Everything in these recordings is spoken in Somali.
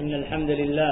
إن الحمد لله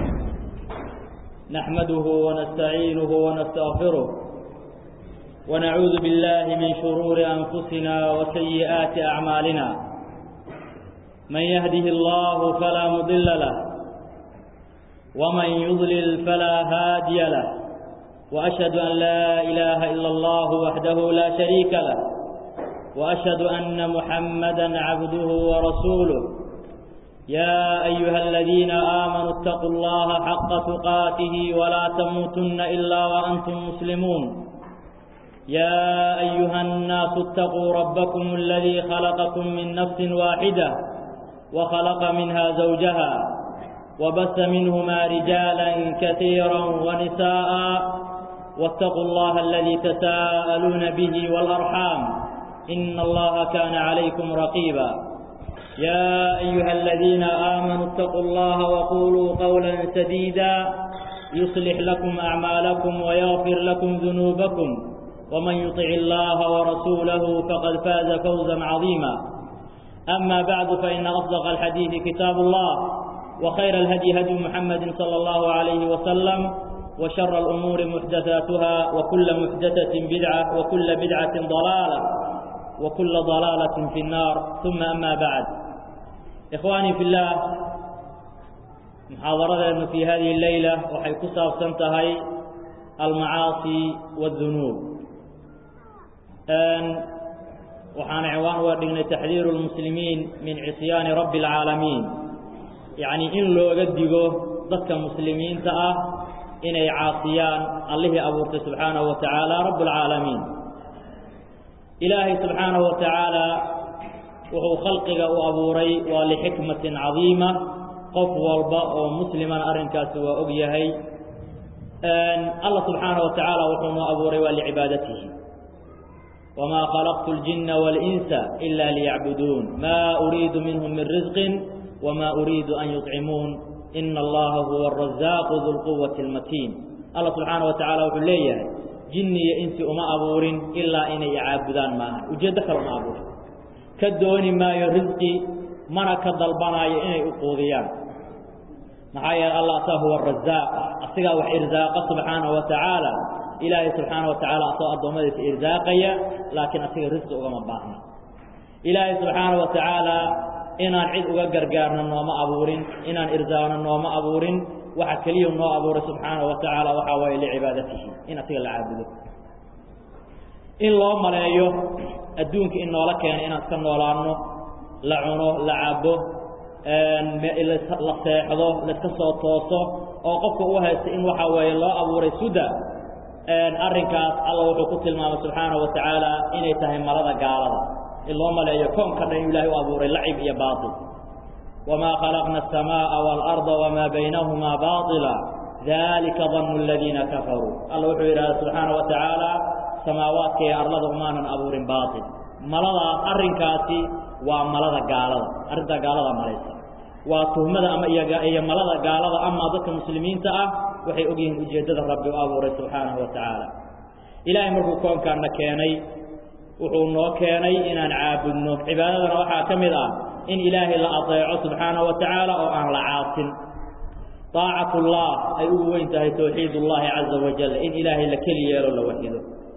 نحمده ونستعينه ونستغفره ونعوذ بالله من شرور أنفسنا وسيئات أعمالنا من يهده الله فلا مضل له ومن يضلل فلا هادي له وأشهد أن لا إله إلا الله وحده لا شريك له وأشهد أن محمدا عبده ورسوله يا أيها الذين آمنوا اتقوا الله حق تقاته ولا تموتن إلا وأنتم مسلمون يا أيها الناس اتقوا ربكم الذي خلقكم من نفس واحدة وخلق منها زوجها وبث منهما رجالا كثيرا ونساء واتقوا الله الذي تساءلون به والأرحام إن الله كان عليكم رقيبا يا أيها الذين آمنوا اتقوا الله وقولوا قولا سديدا يصلح لكم أعمالكم ويغفر لكم ذنوبكم ومن يطع الله ورسوله فقد فاز فوزا عظيما أما بعد فإن أصدق الحديث كتاب الله وخير الهدي هدي محمد صلى الله عليه وسلم وشر الأمور محدثاتها وكل محدثة بدعة وكل بدعة ضلالة وكل ضلالة في النار ثم أما بعد إخواني في الله محاضرة في هذه الليلة وحي كساب سنتهي المعاصي والذنوب أن وحان عوان وردنا تحذير المسلمين من عصيان رب العالمين يعني إن لو قدقوا ضدك مسلمين تأه إن عاصيان الله أبورت سبحانه وتعالى رب العالمين إلهي سبحانه وتعالى وهو خلقك وأبوري ولحكمة عظيمة قف والباء ومسلما أرنكاس وأقيهي أن الله سبحانه وتعالى وحوم أبوري ولعبادته وما خلقت الجن والإنس إلا ليعبدون ما أريد منهم من رزق وما أريد أن يطعمون إن الله هو الرزاق ذو القوة المتين الله سبحانه وتعالى وحليه jinni iyo insi uma abuurin ilaa inay caabudaan maaha ujeeddo kale uma abuurin ka dooni maayo risqi mana ka dalbanaayo inay u quudiyaan maxaa yeele allah asaa huwa arazaaq asigaa wax irsaaqa subxaanahu wa tacaala ilaahay subxaana wa tacaala asagoo addoommadiisa irsaaqaya laakiin asiga risqi ugama baahna ilaahay subxaana wa tacaala inaan cid uga gargaarno nooma abuurin inaan irsaaqno nooma abuurin waxa keliya noo abuuray subxaanahu wa tacaala waxaa waaye licibaadatihi in asiga la caabudo in loo maleeyo adduunka in noola keenay inaan iska noolaanno la cuno la cabo la seexdo laiska soo tooso oo qofka u haysta in waxa weeye loo abuuray suda arrinkaas alla wuxuu ku tilmaamay subxaanahu wa tacaala inay tahay malada gaalada in loo maleeyo koonka dhan ilahay u abuuray lacib iyo baatil وما خلقنا السماء والأرض وما بينهما باطلا ذلك ظن الذين كفروا الله وحيرا سبحانه وتعالى سماوات كي أرلد أمانا أبور باطل ملضى أرنكاتي وملضى قالضى أرنتا قالضى مليسا وتهمد أما إيا ملضى قالضى أما ضد المسلمين تأه وحي أقيهم أجيدة ربي وأبور سبحانه وتعالى إلهي مركو كون كان كيني وحو نو كيني إنان عابدنو عبادتنا وحا كمدا in ilaahay la adeeco subxaanaه wa tacaala oo aan la caasin طaacat اllah ay ugu weyn tahay towxiid اllahi caza wajal in ilaahay la keli yeelo la waxido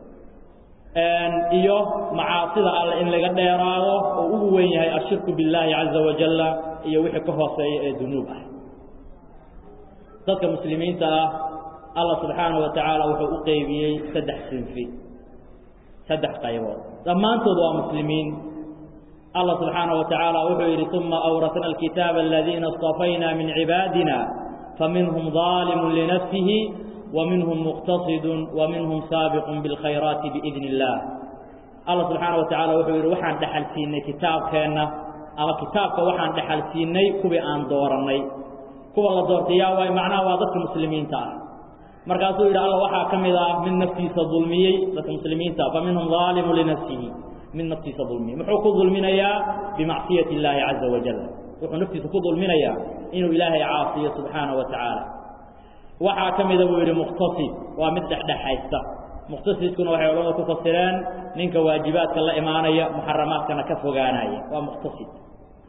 iyo macaasida alle in laga dheeraado oo ugu weyn yahay ashirku biاllaahi caza wajala iyo wixii ka hooseeya ee dunuub ah dadka muslimiinta ah allah subxaanaه wa tacaala wuxuu u qeybiyey saddex sinfi saddex qaybood dhammaantood waa muslimiin الله سبحانه وتعالى وحير ثم أورثنا الكتاب الذين اصطفينا من عبادنا فمنهم ظالم لنفسه ومنهم مقتصد ومنهم سابق بالخيرات بإذن الله الله سبحانه وتعالى وحير وحان دحل سيني كتاب كينا أما كتابك وحان دحل سيني كبي آن دورني كبي الله دورتيا وي معناه واضح المسلمين تعالى مركزوا إلى الله وحا كمدا من نفسي صظلمي لك المسلمين تعالى فمنهم ظالم لنفسه من نفسه ظلمي محو كظلمنا بمعصية الله عز وجل وحو نفسه كظلمنا إنه إلهي عاصية سبحانه وتعالى وحا كمدا ويري مختصي ومدح دحيستا مختصيskuna waxay culamada ku fasireen ninka waajibaadka la imaanaya muxaramaadkana ka fogaanaya waa mukhtasid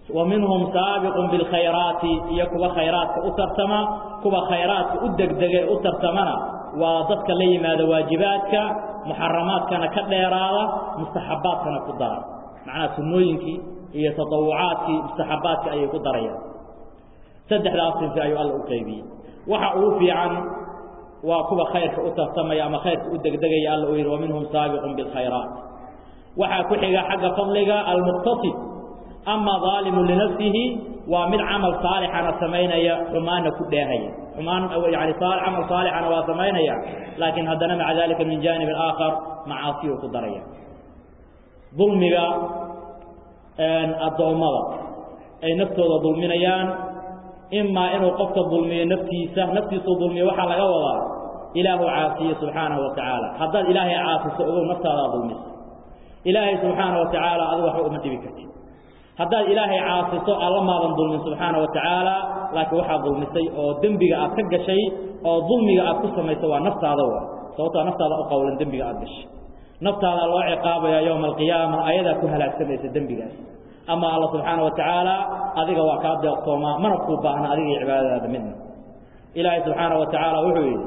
wa minhum saabiqun bilkhayraati iyo kuwa khayraadka u tartama kuwa khayraadka u degdege u tartamana waa dadka la yimaada waajibaadka muxaramaadkana ka dheeraada mustaxabaadkana ku dara macnaha sunnooyinkii iyo tatawucaadkii mustaxabaadka ayay ku darayaan saddexdaas sinfi ayuu alla u qaybiyey waxa ugu fiican waa kuwa khayrka u tartamaya ama khayrka u degdegaya alla uu yidhi wa minhum saabiqun bilkhayraat waxaa ku xiga xagga fadliga almuqtasid ama daalimu linafsihi waa mid camal saalixana samaynaya xumaanna ku dheehaya xumaan yani camal saalixana waa samaynaya laakiin haddana maca dalika min jaanibin aakhar macaasiyu ku daraya dulmiga addoommada ay naftooda dulminayaan imaa inuu qofka dulmiyo naftiisa naftiisuu dulmiyo waxaa laga wadaa ilaahu caasiye subxaanahu wa tacaala haddaad ilaahay caasiso ogow naftaadaa dulmisa ilaahay subxaana wa tacaala adigu waxba uma dhibi kartid haddaad ilaahay caasiso alla maadan dulmin subxaana wa tacaala laakiin waxaad dulmisay oo dembiga aad ka gashay oo dulmiga aad ku samayso waa naftaada wa sababtoo naftaada u qowlan dembiga aad gashay naftaada loo ciqaabaya yowma alqiyaama ayadaa ku halaagsamaysa dembigaas ama alla subxaana wa tacaala adiga waa kaa deeqtoomaa mana kuu baahna adiga iyo cibaadadaada midna ilaahay subxaana wa tacaala wuxuu yidhi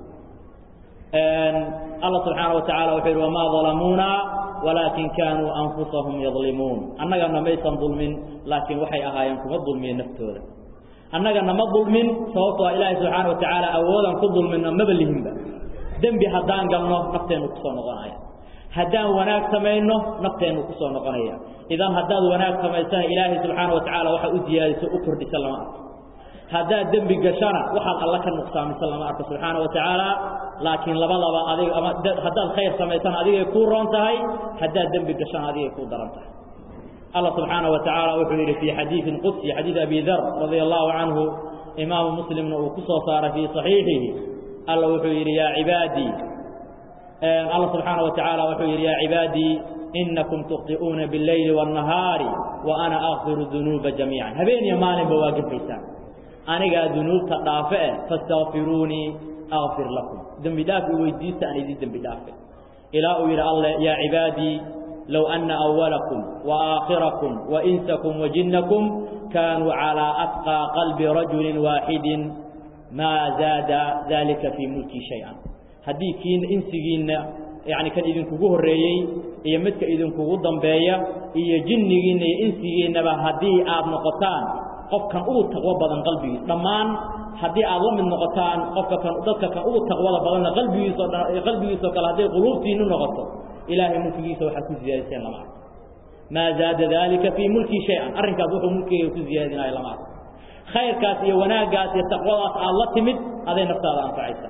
alla subxaana wa tacala wuxuu yidhi wamaa dalamuuna walaakin kaanuu anfusahum yadlimuun annagana maysan dulmin laakiin waxay ahaayeen kuma dulmiye naftooda annagana ma dulmin sababtoo a ilaahay subxaana wa tacaala awoodaan ku dulminno maba lihinba dembi haddaan galno nafteennu kusoo noqonaya haddaan wanaag samayno nafteennu kusoo noqonaya idan haddaad wanaag samaysana ilaahay subxaana wa tacaala waxaa u ziyaadiso u kordhisa lama arko haddaad dembi gashana waxaad alla ka nuqsaamisa lama arko subxaana wa tacaala laakiin labadaba adig ama haddaad khayr samaysana adigay kuu roon tahay haddaad dembi gashana adigay kuu daran tahay allah subxaana wa tacaala wuxuu yidhi fii xadiidin qudsi xadiid abi dar radia allahu canhu imaamu muslimna uu ku soo saaray fii saxiixihi alla wuxuu yidhi yaa cibaadii alla subxaana wa tacaala wuxuu yidhi yaa cibaadii inakum tukhti'uuna biاlleyli wاnnahaari wa ana akfiru dunuuba jamiican habeen iyo maalinba waa gafaysaan anigaa dunuubta dhaafe eh faاstakfiruunii akfir lakum dembi dhaaf i weydiista aan idin dembi dhaafe ilaa uu yidhi alle yaa cibaadii low anna awalakum waaaakhirakum wainsakum wajinnakum kaanuu calىa atqىa qalbi rajuli waaxidin maa zaada dalika fii mulkii shay-an haddii kiina insigiinna yani kan idinkugu horreeyey iyo midka idinkugu dambeeya iyo jinnigiinna iyo insigiinnaba haddii aad noqotaan qofkan ugu taqwo badan qalbigiis dhammaan haddii aad la mid noqotaan qofka kan dadka kan ugu taqwada badanna qalbigiisoo dhan qalbigiisoo kale hadday quluubtiinnu noqoto ilaahay mulkigiisa waxaad ku ziyaadiseen lama arko maa zaada daalika fii mulkii shay-an arrinkaas wuxuu mulkigayga ku ziyaadinaayo lama arko khayrkaas iyo wanaaggaas iyo taqwadaas aad la timid aday naftaada anfacaysa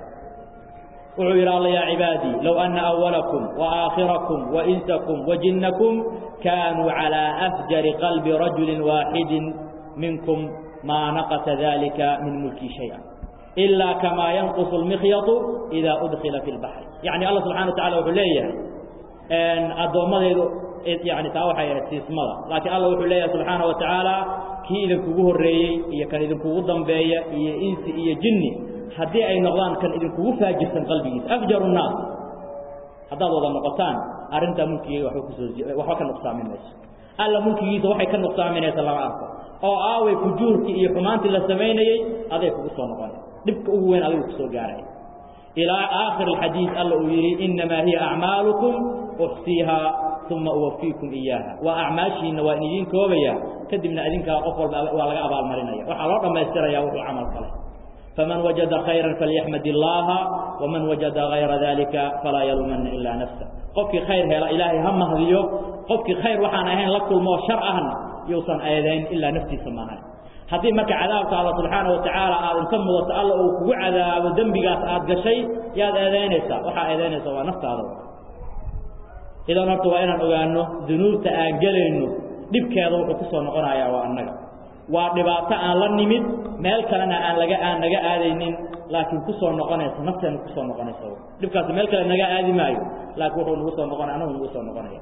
wuxuu yidhi alla yaa cibaadii low anna awalakum waaaakhirakum wainsakum wajinnakum kaanuu calىa afjari qalbi rajuli waaxidin minkum maa naqasa dalika min mulkii shaya ilaa kamaa yanqusu lmikhyatu idaa udkila fi lbaxri yacni alla subxana wa tacala wuxuu leeyahay addoommadaydu yani taa waxay ahayd siismada laakiin alla wuxuu leeyahay subxaana wa tacaala kii idinkugu horreeyey iyo kan idinkugu dambeeya iyo insi iyo jinni haddii ay noqdaan kan idinkugu faajirsan qalbigiisa afjaru nnaas haddaad wada noqotaan arrintaa mulkigeyga waba kusoo waxba ka nuqsaamin mayso alla mulkigiisa waxay ka nuqsaaminaysa lama arko oo aaway fujuurkii iyo xumaantii la samaynayey aday kugu soo noqonay dhibka ugu weyn adigu kusoo gaaray ilaa aakhir alxadiid alla uu yidhi innamaa hiya acmaalukum uxsiihaa uma uwafiikum iyaaha waa acmaashiinna waa in idiin koobaya kadibna idinkaa qof walba waa laga abaalmarinaya waxaa loo dhammaystiraya wuxuu camal falay faman wajada khayran falyaxmad illaaha waman wajada hayra dalika falaa yaluumanna ilaa nafsa qofkii khayr hela ilaahay ha mahdiyo qofkii khayr waxaan ahayn la kulmoo shar ahna yuusan eedayn ilaa naftiisa maahan haddii marka cadaabka alla subxaana wa tacaala aad inta mudato alla uu kugu cadaabo dembigaas aad gashay yaad eedaynaysaa waxaa eedaynaysaa waa naftaada idan horta waa inaan ogaano dunuubta aan gelayno dhibkeeda wuxuu ku soo noqonayaa waa annaga waa dhibaato aan la nimid meel kalena aan laga aan naga aadaynin laakiin ku soo noqonaysa nafteena ku soo noqonaysa dhibkaasi meel kale naga aadi maayo laakiin wuxuu nagu soo noqonaya anagu nagu soo noqonaya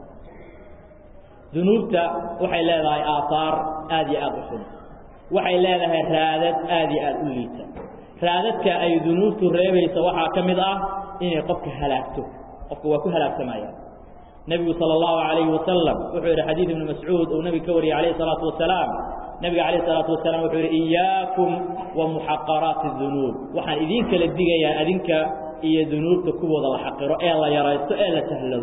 dunuubta waxay leedahay aahaar aad iyo aad u xun waxay leedahay raadad aad iyo aad u liita raadadka ay dunuubtu reebaysa waxaa ka mid ah inay qofka halaagto qofka waa ku halaagsamaya nebigu sala allahu calayhi wasalam wuxuu yidhi xadiid ibnu mascuud uu nebiga ka wariyey calayhi salaatu wasalaam nebiga calayh isalaatu wasalaam wuxuu yidhi iyaakum wa muxaqaraati dunuub waxaan idiin kala digayaa adinka iyo dunuubta kuwooda la xaqiro ee la yaraysto ee la sahlado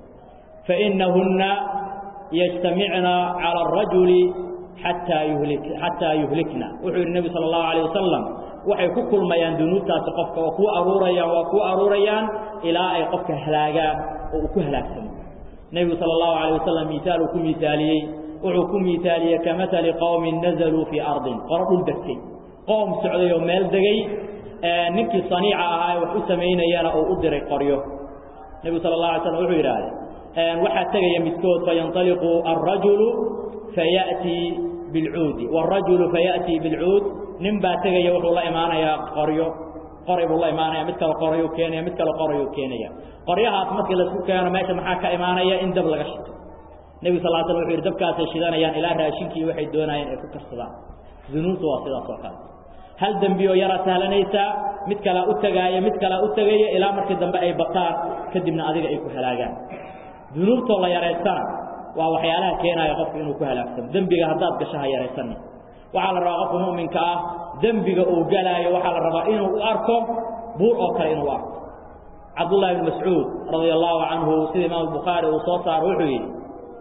fa innahunna yajtamicna cala arajuli xataa yuhlik xataa yuhlikna wuxuu yidhi nebi sala allahu alayh wasalam waxay ku kulmayaan dunuubtaasi qofka oo kuu aruurayaan waa kuu aruurayaan ilaa ay qofka halaagaan oo uu ku halaagsamo nebigu sala allahu alayh wasalam miisaal uu ku miisaaliyey wuxuu ku miisaaliyey ka matali qowmin nazaluu fii ardin qoro dhul degtay qoom socday oo meel degay ninkii saniica ahaa ee wax u samaynayana uu u diray qoryo nebigu sala allah alay slam wuxuu yidhaahday waxaa tegaya midkood fayanطaliqu alrajulu fayaأtii bilcuudi wاrajulu fayaأtii bilcuud nin baa tegaya wuxuu la imaanayaa qoryo qoray buu la imaanaya mid kale qorayuu keenaya mid kale qorayuu keenaya qoryahaas markii laisku keeno meesha maxaa ka imaanaya in dab laga shito nebigu sal slam wuxu yidhi dabkaasay shidanayaan ilaa raashinkii waxay doonayeen ay ku karsadaan dunuubtu waa sidaas oo kale hal dembi oo yaraa sahlanaysaa mid kalaa u tegaaya mid kalaa u tegaya ilaa markii dambe ay bataan kadibna adiga ay ku halaagaan dunuubtoo la yaraystana waa waxyaalaha keenaya qofku inuu ku halaagsamo dembiga haddaad gasho ha yaraysanin waxaa la rabaa qofka mu'minka ah dembiga uu galaayo waxaa la rabaa inuu u arko buur oo kale inuu arko cabdullahi bn mascuud radia allahu canhu sida imaam bukhaari uu soo saaro wuxuu yidhi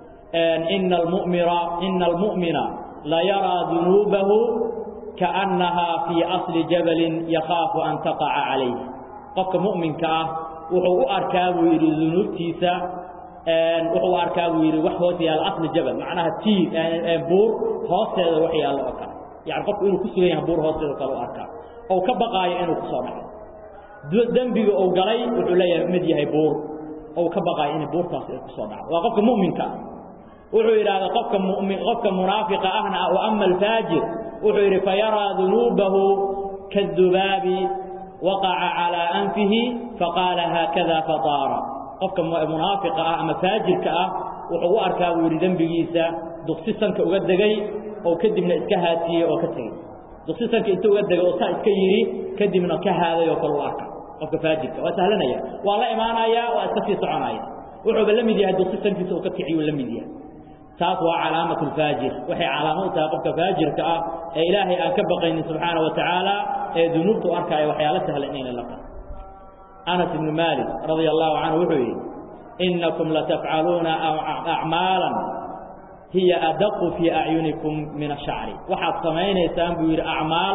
ina almumira ina almu'mina la yaraa dunuubahu kaannahaa fii asli jabalin yakhaafu an taqaca calayh qofka mu'minka ah wuxuu u arkaa buu yidhi dunuubtiisa wuxuu arkaa buu yidhi wax hoos yaalla asli jabal macnaha tiir buur hoosteeda wax yaallo oo kale yani qofku inuu ku sugan yahay buur hoosteeda kale u arkaa ou ka baqaayo inuu ku soo dhaco dembiga uu galay wuxuu leeyahay mid yahay buur ou ka baqaayo in buurtaas ay ku soo dhacdo waa qofka mu'minka ah wuxuu yidhahda qofka mumin qofka munaafiqa ahna wa ama alfaajir wuxuu yidhi fayaraa dunuubahu kaadubaabi waqaca calaa anfihi faqaala haakada fadaara qofka munaafiqa ah ama faajirka ah wuxuu u arkaa buu yidhi dembigiisa duqsi sanka uga degay oo kadibna iska haatiyey oo ka tegey duqsi sanka inta uga degay oo saa iska yidhi kadibna ka haaday oo kale u arka qofka faajirka waa sahlanaya waa la imaanaya waa iska sii soconaya wuxuuba la mid yahay duqsi sankiisa uu ka kiciyuu la mid yahay taas waa calaamatu lfaajir waxay calaamo u tahay qofka faajirka ah ee ilaahay aan ka baqaynin subxaana wa tacaala ee dunuubta u arkaayo waxyaalo sahlan inayna la tahay anas ibnu maalik radia allahu canhu wuxuu yidhi innakum latafcaluuna acmaalan hiya adaqu fii acyunikum min ashacri waxaad samaynaysaan buu yidhi acmaal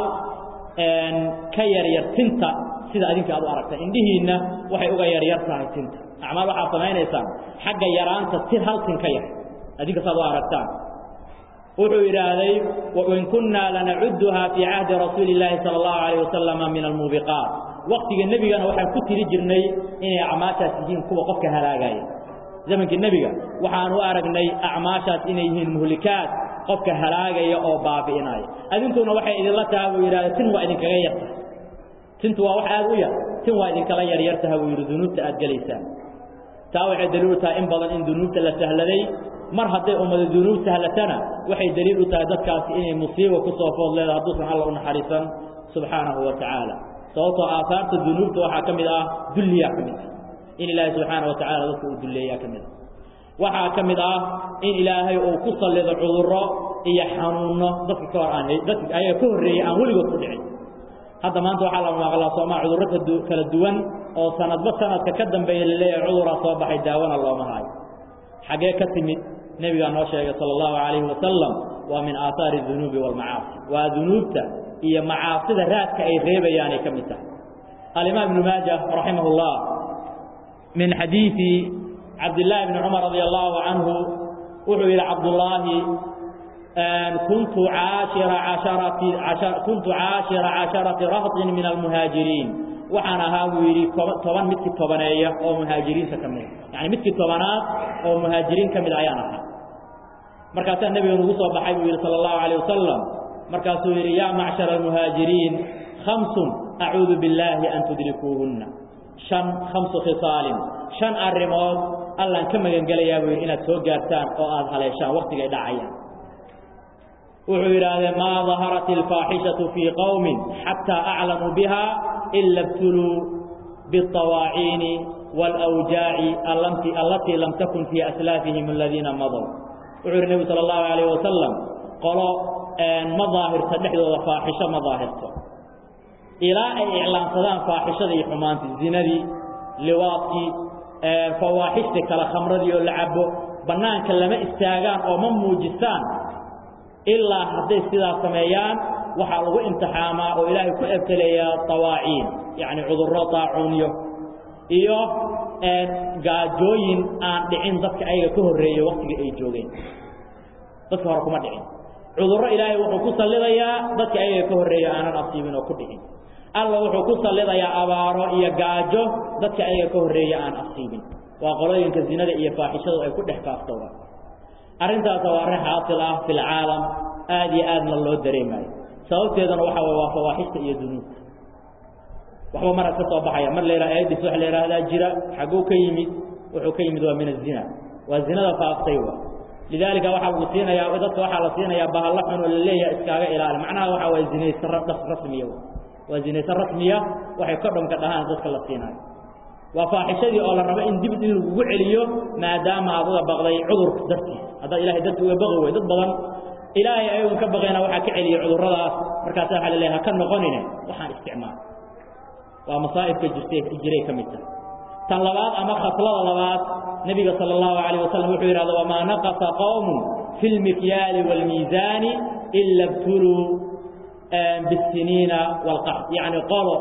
ka yaryar tinta sida adinka aad u aragta indhihiinna waxay uga yaryar tahay tinta acmaal waxaad samaynaysaan xagga yaraanta tin hal tin ka yar adinka saad u aragtaan wuxuu yidhaahday wain kunnaa lanacuduha fii cahdi rasuuli illaahi sala allahu alayh wasalama min almuubiqaat waktiga nebigana waxaan ku tiri jirnay inay acmaashaas yihiin kuwa qofka halaagaya zamankii nebiga waxaan u aragnay acmaashaas inay yihiin muhlikaad qofka halaagaya oo baabi'inaya adinkuna waxay idinla taha buu yidhahda tin waa idinkaga yartahay tintu waa wax aad u yar tin waa idinkala yaryartaha buu yidhi dunuubta aad gelaysaan taa waxay daliil u tahay in badan in dunuubta la sahladay mar hadday ummada dunuub sahlatana waxay daliil u tahay dadkaasi inay musiiba ku soo food leedahay hadduusan alla u naxariisan subxaanahu wa tacaala sababtoo aahaarta dunuubta waxaa ka mid ah dulliyaa ka mid ah in ilaahay subxaana wa tacala dadka uu dulleeyaa ka mid ah waxaa ka mid ah in ilaahay uu ku sallido cudurro iyo xanuunno dadka ka hor aan dadka ayaga ka horreeyey aan weligood ku dhicin hadda maanta waxaa la maqlaa soomaa cudurro kala duwan oo sanadba sanadka ka dambeeya laleeyahay cuduraa soo baxay daawona looma haayo xaggee ka timid nebigaa noo sheegay sala allahu calayhi wasalam waa min aahaari dunuubi waalmacaasi waa dunuubta iyo macaasida raadka ay reebayaanay ka mid tahay alimaam ibnu maaja raximah اllah min xadiidi cabdillaahi bni cumar radi allahu canhu wuxuu yidhi cabdullaahi kuntu caashira casharati kuntu caashira casharati rahtin min almuhaajiriin waxaan ahaa buu yidhi toban midkii tobaneeya oo muhaajiriinta ka mida yani midkii tobanaad oo muhaajiriin ka mid ayaan ahaa markaasaa nebiga nugu soo baxay buu yidhi sala allahu calayh wasalam markaasuu yidhi yaa macshara almuhaajiriin khamsun acuudu billaahi an tudrikuuhunna shan khamsu khisaalin shan arrimood allaan ka magangelayaa buu yidhi inaad soo gaartaan oo aada haleeshaan waktigay dhacayaan wuxuu yidhaahdee maa daharat alfaaxishatu fii qowmin xataa aclamuu biha ila ibtuluu biالطawaaciini wاlأwjaaci allatii lam takun fii aslaafihim aladiina madow wuxuu yidhi nebigu sala allahu calayh wasalam qolo ma daahirto dhexdooda faaxisho ma daahirto ilaa ay iclaansadaan faaxishadii iyo xumaantii zinadii liwaadkii fawaaxishtii kale khamradii oo la cabo bannaanka lama istaagaan oo ma muujistaan ilaa hadday sidaas sameeyaan waxaa lagu imtixaamaa oo ilaahay ku ebteleeyaa tawaaciin yacni cudurro daacuunyo iyo gaajooyin aan dhicin dadka ayaga ka horreeyey waktiga ay joogeen dadka hore kuma dhicin cudurro ilaahay wuxuu ku sallidayaa dadka ayaga ka horreeya aanan asiibin oo ku dhicin alla wuxuu ku sallidayaa abaaro iyo gaajo dadka ayaga ka horreeya aan asiibin waa qolooyinka zinada iyo faaxishadu ay ku dhex kaaftooda arrintaasa waa arrin xaasil ah fi lcaalam aad iyo aadna loo dareemayo sababteeduna waxa way waa fawaaxista iyo dunuubta waxba mar ka soo baxaya mar la yidhaha aadis waxa la yidhaahdaa jira xagguu ka yimid wuxuu ka yimid waa min azina waa zinada faaftay wa lidaalika waxaa lagu siinayaa dadka waxaa la siinayaa bahalla xun oo la leeyahay iskaaga ilaali macnaha waxa waye zinaysan rasmiya waa zinaysan rasmiya waxay kodhomka dhahaan dadka la siinayo waa faaxishadii oo la rabo in dib in lagugu celiyo maadaama aad uga baqday cudurka dartiis haddaad ilahay darti uga baqi wey dad badan ilaahay ayagun ka baqayna waxaa ka celiyey cudurradaas markaasa waxa la leeyahay ha ka noqonine waxaan isticmaal waa masaa'ibka jirtay jiray ka mid tahay tan labaad ama khaslada labaad nebiga sala allahu calayh wasalam wuxuu yidhahda wamaa naqasa qowmun fi lmikyaali waalmiisaani ila btuluu bisiniina waalqaxd yacni qolo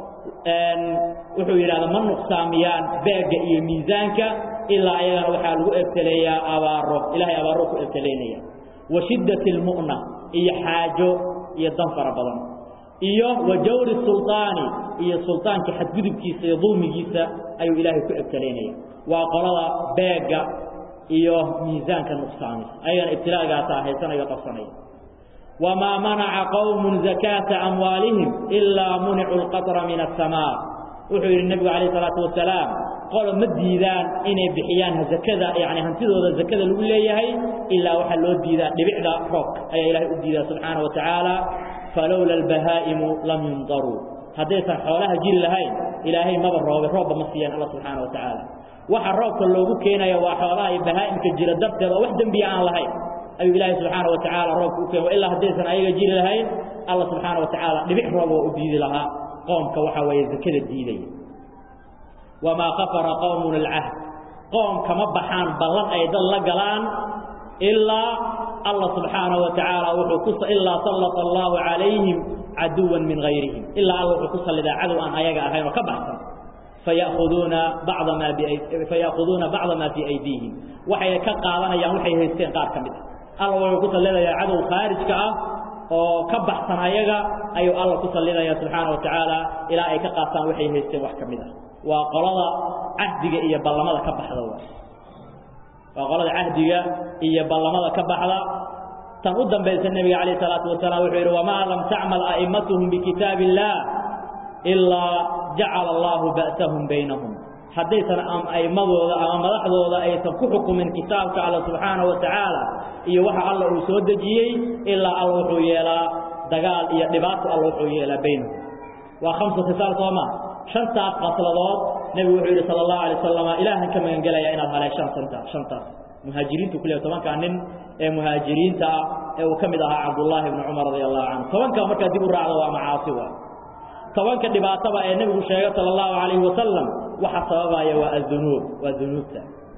wuxuu yidhahda ma nuqsaamiyaan beegga iyo miisaanka ilaa ayagana waxaa lagu ebteleeyaa abaaro ilahay abaaro ku ebteleynaya wa shiddati almu'na iyo xaajo iyo dan fara badan iyo wa jawri sulطaani iyo sulطaanka xadgudubkiisa iyo dulmigiisa ayuu ilaahay ku ebteleynaya waa qolada beegga iyo miisaanka nuqsaamis ayagana ibtilaagaasa haysanayo qabsanaya wamaa manaca qowm zakaata amwaalihim ilaa municuu lqatra min aلsamaa wuxuu yidhi nebigu calayh isalaatu wasalaam qolo ma diidaan inay bixiyaan zakada yani hantidooda zakada lagu leeyahay ilaa waxaa loo diidaa dhibicda roobka ayaa ilahay u diidaa subxaana wa tacaala falowla albahaa'imu lam yumdaruu haddaysan xoolaha jiri lahayn ilaahay maba roobe roobba ma siiyaan alla subxaana wa tacaala waxa roobka loogu keenaya waa xoolaha iyo bahaa'imka jira darteed oo wax dembiya aan lahayn ayuu ilaahay subxaana wa tacaala roobka u keen ilaa haddaysan ayaga jiri lahayn alla subxaana wa tacaala dhibic roob oo u diidi lahaa qoomka waxaa weeye zakada diidaya wamaa kafara qowmun alcahd qoom kama baxaan ballan ay dad la galaan ilaa alla subxaanaه wa tacaala wuxuu ku ilaa sallata allahu calayhim caduwan min gayrihim ilaa alla wuxuu ku sallidaa cadow aan ayaga ahayn oo ka baxsan faya'khuduuna bacda maa faya'khuduuna bacda maa fii aydiihim waxay ka qaadanayaan waxay haysteen qaar ka mid ah alla wuxuu ku sallidayaa cadow khaarijka ah oo ka baxsan ayaga ayuu alla ku sallidaya subxaana wa tacaala ilaa ay ka qaataan waxay haysteen wax ka mid ah waa qolada cahdiga iyo ballamada ka baxda waa qolada cahdiga iyo ballamada ka baxda tan u dambaysa nebiga calayh salaatu wasalaam wuxuu yidhi wamaa lam tacmal a'immatuhum bikitaab illaah ilaa jacala allahu ba'sahum baynahum haddaysan a'immadooda ama madaxdooda aysan ku xukumin kitaabka alla subxaana wa tacaala iyo waxa alla uu soo dejiyey ilaa alla wuxuu yeelaa dagaal iyo dhibaato alla wuxuu yeelaa baynahum waa khamsu khisaal soo maa shantaas qasladood nebigu wuxuu yidhi sala allahu alay wasalama ilaahan ka magangelaya inaad haleeshaan santa shantaas muhaajiriintu ku leey tobankaa nin ee muhaajiriinta ah ee uu ka mid ahaa cabdullaahi ibni cumar radia allahu canhu tobankaa markaa dib u raacda waa macaasi waa tobanka dhibaataba ee nebigu sheegay sala allahu calayhi wasalam waxa sababaya waa adunuub waa dunuubta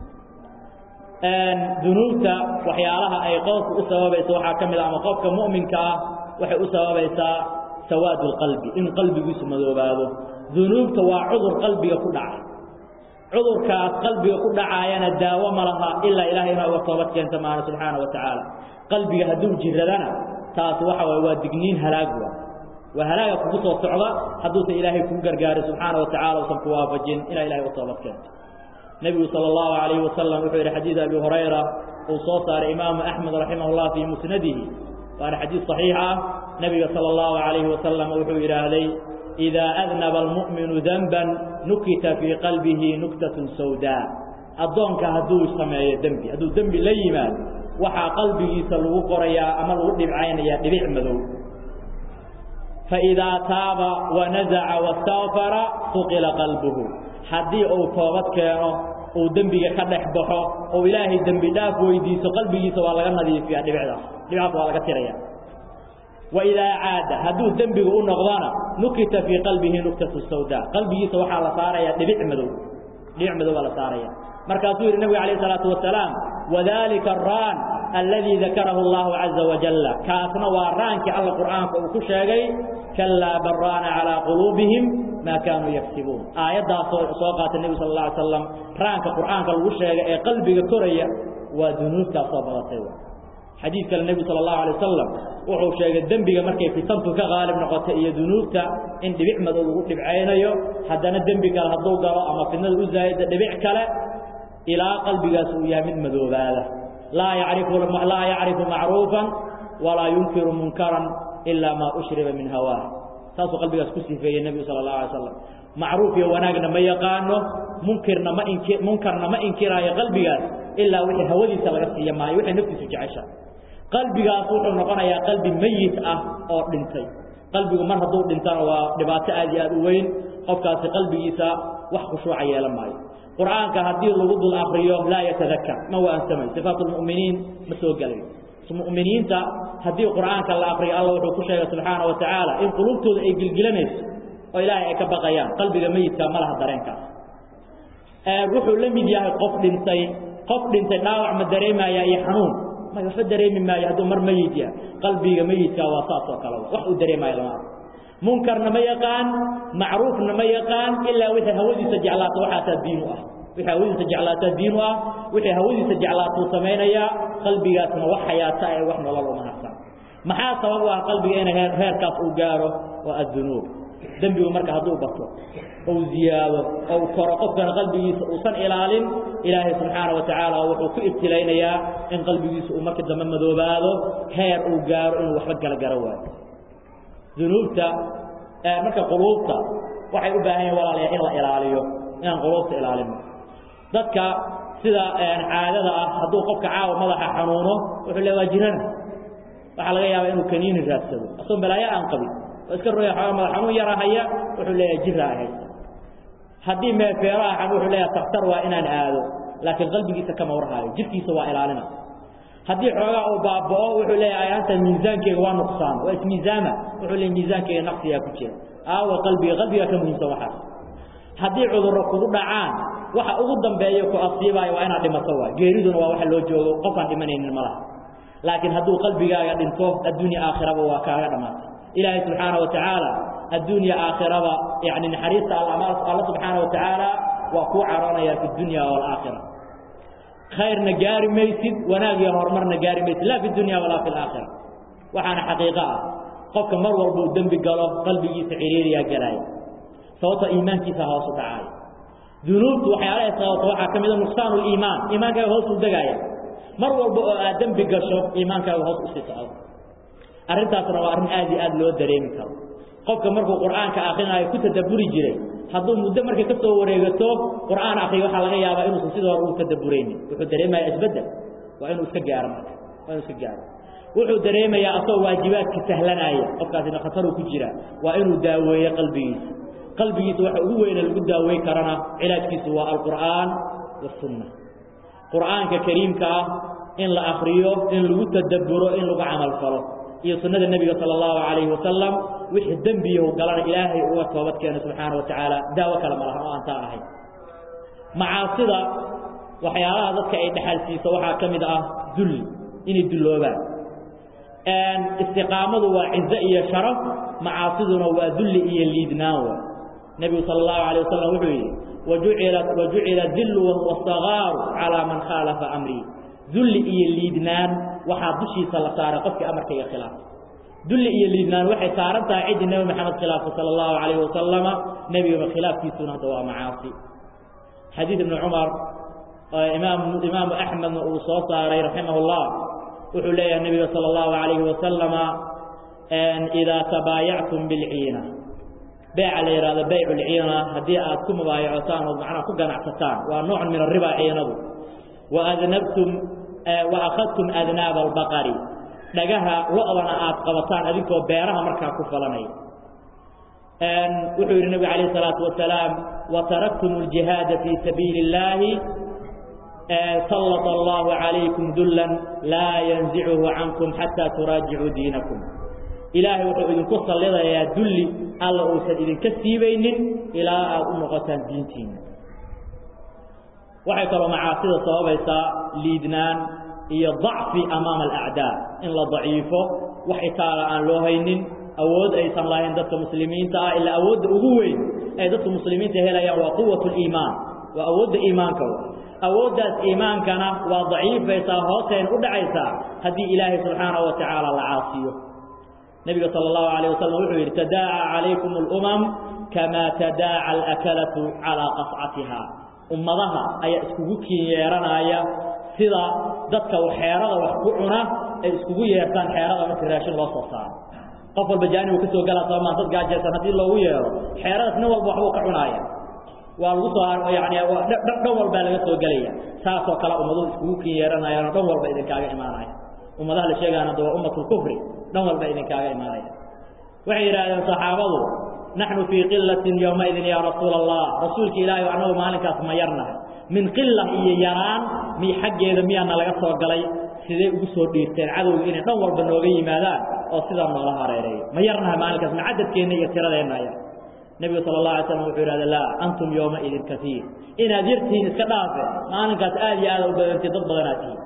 dunuubta waxyaalaha ay qofku u sababayso waxaa ka mid ah ama qofka mu'minka ah waxay u sababaysaa sawaad اlqalbi in qalbigiisu madoobaado dunuubta waa cudur qalbiga ku dhacay cudurkaas qalbiga ku dhacaayana daawo ma laha ilaa ilahay inaa uga toobad keenta maana subxaana wa tacaala qalbiga hadduu jiradana taas waxa waye waa digniin halaag wa waa halaaga kugu soo socda hadduusan ilaahay kugu gargaarin subxaana wa tacala usan ku waafajin ilaa ilahay uga toobad keento nebigu sala allahu calayhi wasalam wuxuu yidhi xadiid abi hurayra uu soo saaray imaamu axmed raximah llah fii musnadihi waana xadiid صaxiix ah nebiga salى اllahu عalayhi wasalam wuxuu yidhaahday إidaa adnaba almu'minu denban nukita fii qalbihi nuktaة sawdaa addoonka hadduu sameeyo dembi hadduu dembi la yimaado waxaa qalbigiisa lagu qorayaa ama lagu dhibcaynayaa dhibic madow faidaa taaba wanazaca wastakfara suqila qalbuhu haddii uu toobad keeno uu dembiga ka dhex baxo oo ilaahay dembi dhaaf weydiiso qalbigiisa waa laga nadiifiyaa dhibicdaas dhibcaas waa laga tiraya waidaa caada hadduu dembigu u noqdona nukita fii qalbihi nuktatu sawda qalbigiisa waxaa la saaraya dhibic madow dhibic madow baa la saaraya markaasuu yidhi nabiga alayh salaatu wasalaam wadalika araan alladii dakarahu allahu caza wajalla kaasna waa raankii alla qur'aanka uu ku sheegay kalaa baraana calaa quluubihim maa kaanuu yagsibuun aayaddaasoo soo qaatay nebigu sal alla alay slam raanka qur'aanka lagu sheegay ee qalbiga koraya waa dunuubtaas soo badatay xadiid kale nebigu sala allahu alay wasalam wuxuu sheegay dembiga markay fitantu ka qaalib noqotay iyo dunuubta in dhibic madow lagu dhibcaynayo haddana dembi kale hadduu galo ama fidnada u zaa'ida dhibic kale ilaa qalbigaas uu yahay mid madoobaada laa yacrifu laa yacrifu macruufan walaa yunkiru munkaran ilaa maa ushriba min hawaah saasuu qalbigaas ku sifeeyey nebigu sala allahu alay slam macruuf iyo wanaagna ma yaqaano munkirna ma inki munkarna ma inkiraayo qalbigaas ilaa wixii hawadiisa laga siiya maayo wixay naftiisu jecesha qalbigaas wuxuu noqonayaa qalbi meyit ah oo dhintay qalbigu mar hadduu dhintana waa dhibaato aad iyo aad u weyn qofkaasi qalbigiisa wax khushuuca yeelan maayo qur'aanka haddii lagu dul akriyo laa yatadakar ma waansamayo sifaat lmu'miniin ma soo gelayo mu'miniinta haddii qur'aanka la akriyo alla wuxuu ku sheegay subxaana wa tacaala in qulubtooda ay gilgilanayso oo ilaahay ay ka baqayaan qalbiga meyidka ma laha dareenkaas wuxuu la mid yahay qof dhintay qof dhintay dhaawac ma dareemaya iyo xanuun may waxba dareemi maayo hadduu mar meyid yahay qalbiga meyidka waa saas oo kale wax uu dareemayo lama arko munkarna ma yaqaan macruufna ma yaqaan ilaa wixii hawadiisa jeclaato waxaasaa diin u ah wixii hawadiisa jeclaataa diin u ah wixii hawadiisa jeclaatuu samaynayaa qalbigaasna wax xayaata ee wax nolol uma harsan maxaa sabab u ah qalbiga inay heer heerkaas uu gaaro waa addunuub dembigu marka hadduu bato ou ziyaado ou koro qofkana qalbigiisa uusan ilaalin ilaahay subxaana wa tacaala wuxuu ku ibtilaynayaa in qalbigiisa uu markii dambe madoobaado heer uu gaaro inuu waxba gala garo waayo dunuubta marka quluubta waxay u baahan yahin walaalaya in la ilaaliyo inaan quluubta ilaalino dadka sida caadada ah hadduu qofka caawa madaxa xanuuno wuxuu le waa jirana waxaa laga yaabaa inuu kaniini raadsado asoo balaayo aan qabin oo iska roya xooga madax xanuun yara haya wuxuu leeyahay jira ay haysa haddii meefeeraha xan wuxuu leeyahay takhtar waa inaan aado laakiin qalbigiisa kama warhaayo jirkiisa waa ilaalina haddii xoogaa uu baaba'o wuxuu leeyahay anta miisaankeyga waa nuqsaan waa ismiisaama wuxuu leeyahy miisaankeyga naqsiyaa ku jira aawa qalbiga qalbigaa ka muhiimsan waxaas haddii cudurro kugu dhacaan waxa ugu dambeeya ku asiibaayo waa inaad dhimato waa geeriduna waa waxa loo joogo qofaan dhimanaynin ma laha laakiin hadduu qalbigaaga dhinto adduunya aakhiraba waa kaaga dhammaatay ilaahay subxaana wa tacaala adduunya aakhiraba yani naxariista alla subxaana wa tacaala waa kuu caroonaya fi dunya waalaakhira khayrna gaari maysid wanaag iyo horumarna gaari maysid laa fi dunya walaa fi alaakhira waxaana xaqiiqo ah qofka mar walba uu dembi galo qalbigiisa ciriiriyaa galaaya sababto iimaankiisa hoosu dhacaaya dunuubtu waxyaalahay sababta waxaa ka mida nuqsaanu liimaan iimaankaaga hoos u degaaya mar walba oo aad dembi gasho iimaankaaga hoos usii socdo arrintaasna waa arrin aad iyo aad loo dareemi karo qofka markuu qur'aanka akrinaayo ku tadabburi jiray hadduu muddo markay ka soo wareegato qur'aan akriyo waxaa laga yaabaa inuusan sidii hore u tadabburaynin wuxuu dareemayaa isbeddel waa inuu iska gaaro marka waa inuu iska gaaro wuxuu dareemayaa asagoo waajibaadka sahlanaaya qofkaasina khataruu ku jira waa inuu daaweeyo qalbigiisa qalbigiisa waxa ugu weyne lagu daaweyn karana cilaajkiisu waa alqur'aan wasunna qur'aanka kariimka ah in la akriyo in lagu tadabburo in lagu camal falo iyo sunnada nebiga sala allahu calayhi wasalam wixii dembiyahu galana ilaahay uga toobad keeno subxaana wa tacaala daawo kale ma lahan oo aan taa ahayn macaasida waxyaalaha dadka ay dhexal siiso waxaa ka mid ah dulli inay dulloobaan istiqaamadu waa cizo iyo sharaf macaasiduna waa dulli iyo liidnaan wa nebigu sala allahu alay wasalam wuxuu yidhi wajucilat wajucila dillu wasagaaru calaa man khaalafa amrii dulli iyo liidnaan waxaa dushiisa la saaray qofkii amarkayga khilaafay dulli iyo liidnaan waxay saaran tahay ciddii nebi maxamed khilaafay sala allahu calayhi wasalama nebigaba khilaafkiisuna hadda waa macaasi xadiid ibni cumar imaam imaamu axmedna uu soo saaray raximah llah wuxuu leeyahay nebiga sala allahu calayhi wasalama idaa tabaayactum bilciina beeca la yidhahdo baycu lciina haddii aad ku mubaayacotaan ood macnaha ku ganacsataan waa noocun min arriba ciinadu wa adnabtum wa akhadtum adnaaba albaqari dhagaha lo-dana aad qabataan adinkoo beeraha markaa ku falanaya wuxuu yidhi nebigu calayh isalaatu wasalaam wa taraktum aljihaada fii sabiili illaahi sallata allahu calaykum dullan laa yanzicuhu cankum xataa turaajicuu diinakum ilaahay wuxuu idinku sallidayaa dulli alla uusan idinka siibaynin ilaa aada u noqotaan diintiina waxay kaloo macaasida sababaysaa liidnaan iyo dacfi amaama alacdaa in la daciifo wax itaala aan loo haynin awood aysan lahayn dadka muslimiinta ah ilaa awoodda ugu weyn ay dadka muslimiinta helayaan waa quwat liimaan waa awoodda iimaanka awooddaas iimaankana waa daciifaysaa hoosayna u dhacaysaa haddii ilaahay subxaanahu wa tacaala la caasiyo nebiga sala allahu calayh wasalam wuxuu yidhi tadaaca calaykum alumam kamaa tadaaca alakalatu calaa qascatiha ummadaha ayaa iskugu kiin yeeranaya sida dadka xeerada wax ku cuna ay iskugu yeertaan xeerada marka raashin loo soo saaro qof walba jaanibu ka soo galaa soomaa dad gaajaysan haddii loogu yeero xeeradaas nin walba waxbuu ka cunaaya waa lagu soo yani dhan walbaa laga soo gelaya saasoo kale ummaduhu iskugu kiin yeeranayaanoo dhan walba idinkaaga imaanaya ummadaha la sheegaana de waa ummatulkufri dhan walba idinkaaga imaanaya waxay yidhaahdeen saxaabadu naxnu fii qilatin yowmaidin yaa rasuula allah rasuulka ilaahay annagu maalinkaas ma yarnahay min qila iyo yaraan mi xaggeeda miyaana laga soo galay sidee ugu soo dhiirteen cadowga inay dhan walba nooga yimaadaan oo sidaa noola hareereeyo ma yarnahay maalinkaas ma cadadkeenna iyo tiradeenna ya nebigu sala allah alay slam wuxuu yidhahda laa antum yowmaidin kaiir inaad yartihiin iska dhaafe maalinkaas aad iyo aada u badantay dad badanaad tihiin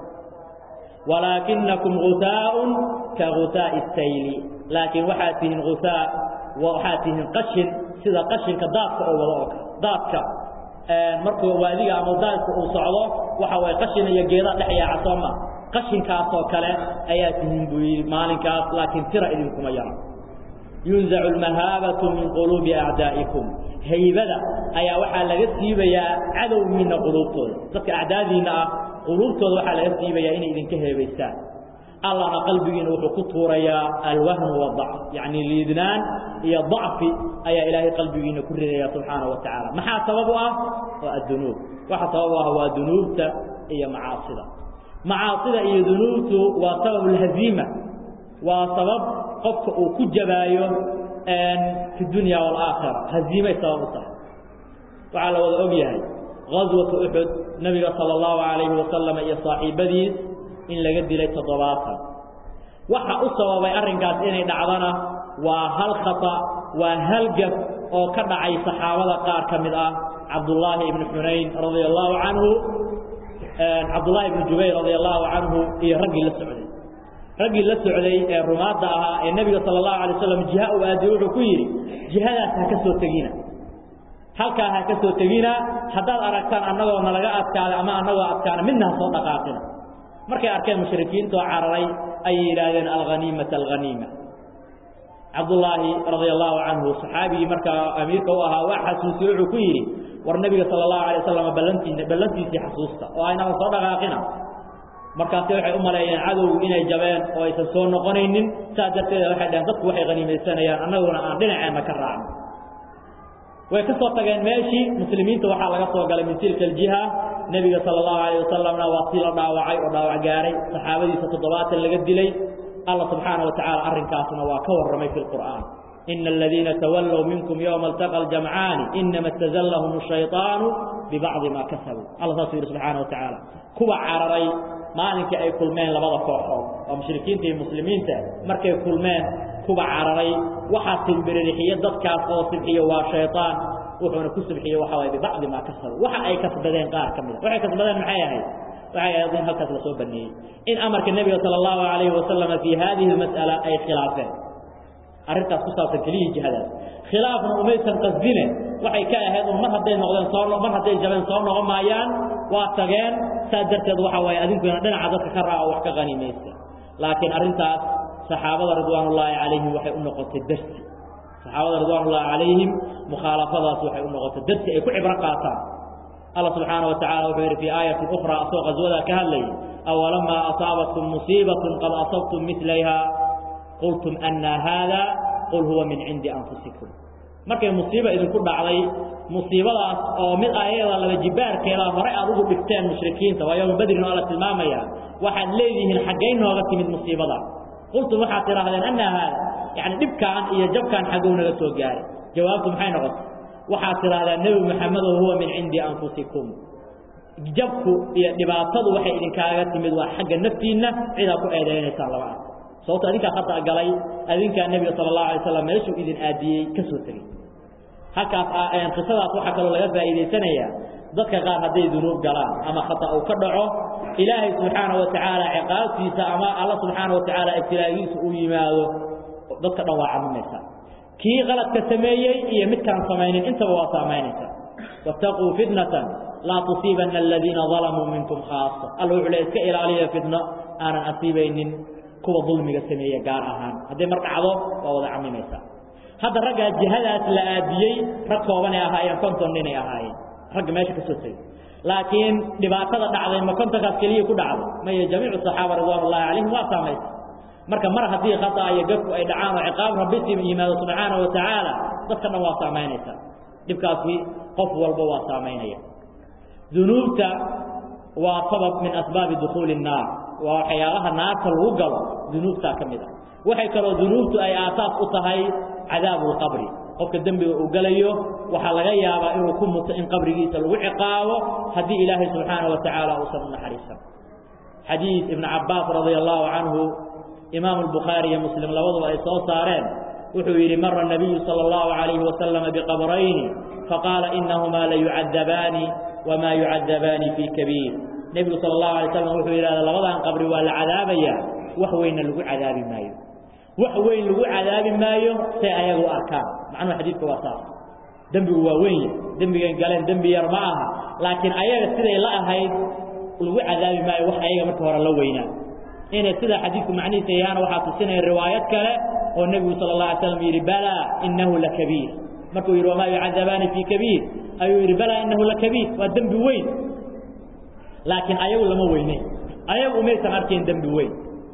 walaakinakum gusaaun ka gusaa'i sayli laakiin waxaad tihiin gusaa waxaad tihiin qashin sida qashinka daadka oo wado oo kale daadka markuu waadiga ama daadka uu socdo waxa waye qashin iyo geeda dhex yaaca sooma qashinkaasoo kale ayaa tihiin buu yidhi maalinkaas laakiin tira idinkuma yara yunzacu almahaabatu min quluubi acdaa'ikum haybada ayaa waxaa laga siibayaa cadowgiinna quluubtooda dadka acdaadiinna ah quluubtooda waxaa laga siibayaa inay idinka heebaystaan allahna qalbigiina wuxuu ku tuurayaa alwahnu wadacf yacni liidnaan iyo dacfi ayaa ilaahay qalbigiina ku ridaya subxaana wa tacaala maxaa sabab u ah waa addunuub waxa sabab u ah waa dunuubta iyo macaasida macaasida iyo dunuubtu waa sabab alhaziima waa sabab qofka uu ku jabaayo fi dunya waalaakhira haziimay sabab u tahay waxaa la wada og yahay gaswatu uxud nebiga sala allahu calayhi wasalam iyo saaxiibadiis in laga dilay toddobaatan waxa u sababay arrinkaas inay dhacdana waa hal khata waa hal gaf oo ka dhacay saxaabada qaar ka mid ah cabdullaahi ibnu xunayn radia allahu canhu cabdullaahi ibnu jubayr radia allahu canhu iyo raggii la socday raggii la socday ee rumaadda ahaa ee nebiga sala allahu alay waslam jiha uu aadiye wuxuu ku yidhi jihadaas ha ka soo tegina halkaa ha ka soo tegina haddaad aragtaan annagoo nalaga adkaada ama annagoo adkaana midna ha soo dhaqaaqina markay arkeen mushrikiintoo cararay ayay yidhaahdeen alhaniimata alhaniima cabdullaahi radia allahu canhu saxaabigii markaa amiirka u ahaa waa xasuusiye wuxuu ku yidhi war nebiga sala allahu alay wasalam ballantii ballantiisii xasuusta oo aynaba soo dhaqaaqina markaasi waxay u maleeyeen cadowgu inay jabeen oo aysan soo noqonaynin saas darteeda waxay dhaheen dadku waxay haniimaysanayaan annaguna aan dhinaceenna ka raacno way ka soo tageen meeshii muslimiinta waxaa laga soo galay min tilka aljiha nebiga sala allahu alayh wasalamna waa si la dhaawacay oo dhaawac gaaray saxaabadiisa toddobaatan laga dilay alla subxaana wa tacaala arrinkaasna waa ka warramay fi lqur'aan ina aladiina tawallow minkum yowma altaqa aljamcaani inama istazallahum ashayطaanu bibacdi ma kasabuu alla saasuu yidhi subxaana wa tacaala kuwa cararay maalinkii ay kulmeen labada kooxood oo mushrikiinta iyo muslimiinta markay kulmeen kuwa cararay waxaa simbiririxiye dadkaas oo sibxiye waa shayطaan wuxuuna ku subxiye waxa waye bibacdi maa kasabu waxa ay kasbadeen qaar ka mida waxay kasbadeen maxay ahayd waxay ahayd in halkaas lasoo baneeyey in amarka nebiga sala allahu alayhi wasalama fii hadihi mas'ala ay khilaafeen arrintaas ku saabsan keliyii jihadaas khilaafna umaysan qasdine waxay ka ahayd un mar hadday noqdeen soo mar hadday jabeen soo noqon maayaan waa tageen saas darteed waxa waaye adinkuna dhinaca dadka ka raaca oo wax ka qanimaysta laakiin arrintaas saxaabada ridwaanullaahi calayhim waxay u noqotay darsi saxaabada ridwaanullaahi calayhim mukhaalafadaas waxay u noqotay darsi ay ku cibro qaataan allah subxaana wa tacala wuxuu yidhi fii aayatin ukhraa asoo qaswadaa ka hadlayay awalamaa asaabatkum musiibatun qad asabtum milayha qultum anna haada qul huwa min cindi anfusikum markay musiiba idinku dhacday musiibadaas oo mid ayada laba jibaarkeeda hore aad ugu dhigteen mushrikiinta waa yowma badrin oo la tilmaamaya waxaad leedihiin xaggay nooga timid musiibada qultum waxaad tidhaahdeen anna haada yani dhibkaan iyo jabkaan xaggow naga soo gaaray jawaabtu maxay noqotay waxaad tidhahdaa nebi maxamedow huwa min cindi anfusikum jabku iyo dhibaatadu waxay idinkaaga timid waa xagga naftiinna cidaa ku eedaynaysaan lama arko sababto adinkaa khata galay adinkaa nebiga sala allahu alay slam meeshuu idin aadiyey ka soo tegey halkaas qisadaas waxaa kaloo laga faa'iidaysanayaa dadka qaar hadday dunuub galaan ama khata uu ka dhaco ilaahay subxaana wa tacaala ciqaabtiisa ama alla subxaana wa tacaala ibtilaagiisa uu yimaado dadka dhan waa camimaysaa kii qaladka sameeyey iyo midkaan samaynin intaba waa saamaynaysa wattaquu fitnatan laa tusiibanna aladiina dalamuu minkum khaasa alla wuxuu le iska ilaaliya fitno aanan asiibaynin kuwa dulmiga sameeye gaar ahaan hadday mar dhacdo waa wada camimaysaa hadda raggaa jihadaas la aadiyey rag koobanay ahaayeen konton ninay ahaayeen ragga meesha ka soo tegey laakiin dhibaatada dhacday ma kontonkaas keliya ku dhacday maya jamiicu saxaaba ridwaan ullahi calayhim waa saamaysa marka mar haddii khata iyo gafku ay dhacaan oo ciqaab rabbi si yimaado subxaana wa tacaala dadka dhan waa saamaynaysa dhibkaasi qof walba waa saamaynaya dunuubta waa sabab min asbaabi dukhuuli الnaar waa waxyaalaha naarta lagu galo dunuubtaa ka mid ah waxay kaloo dunuubtu ay aasaas u tahay cadaabu اlqabri qofka dembiga uu gelayo waxaa laga yaabaa inuu ku muto in qabrigiisa lagu ciqaabo haddii ilaahay subxaana wa tacaala uusan u naxariisan xadiid ibn cabaas radia allahu canhu imaamu albukhaari iyo muslim labaduba ay soo saareen wuxuu yidhi mara nabiyu sala allahu calayhi wasalama biqabrayni faqaala inahumaa layucadabaani wamaa yucadabaani fii kabiir nebigu sala allahu alay slam wuxuu yidhahda labadan qabri waa la cadaabayaa wax weynna lagu cadaabi maayo wax weyn lagu cadaabi maayo say ayagu arkaan macnuhu xadiidka waa saas dembigu waa weyn dembigan galeen dembi yar ma aha laakiin ayaga siday la ahayd lagu cadaabi maayo wax ayaga marka hore la weynaa inay sidaa xadiidku macnihiisa yahaana waxaa tusinaya riwaayad kale oo nebigu sala اla alay slam yidhi balaa inahu lakabiir markuu yidhi wamaa yucadabaani fii kabiir ayuu yidhi balaa inahu lakabiir waa dembi weyn laakiin ayagu lama weyneyn ayagu umaysan arkayn dembi weyn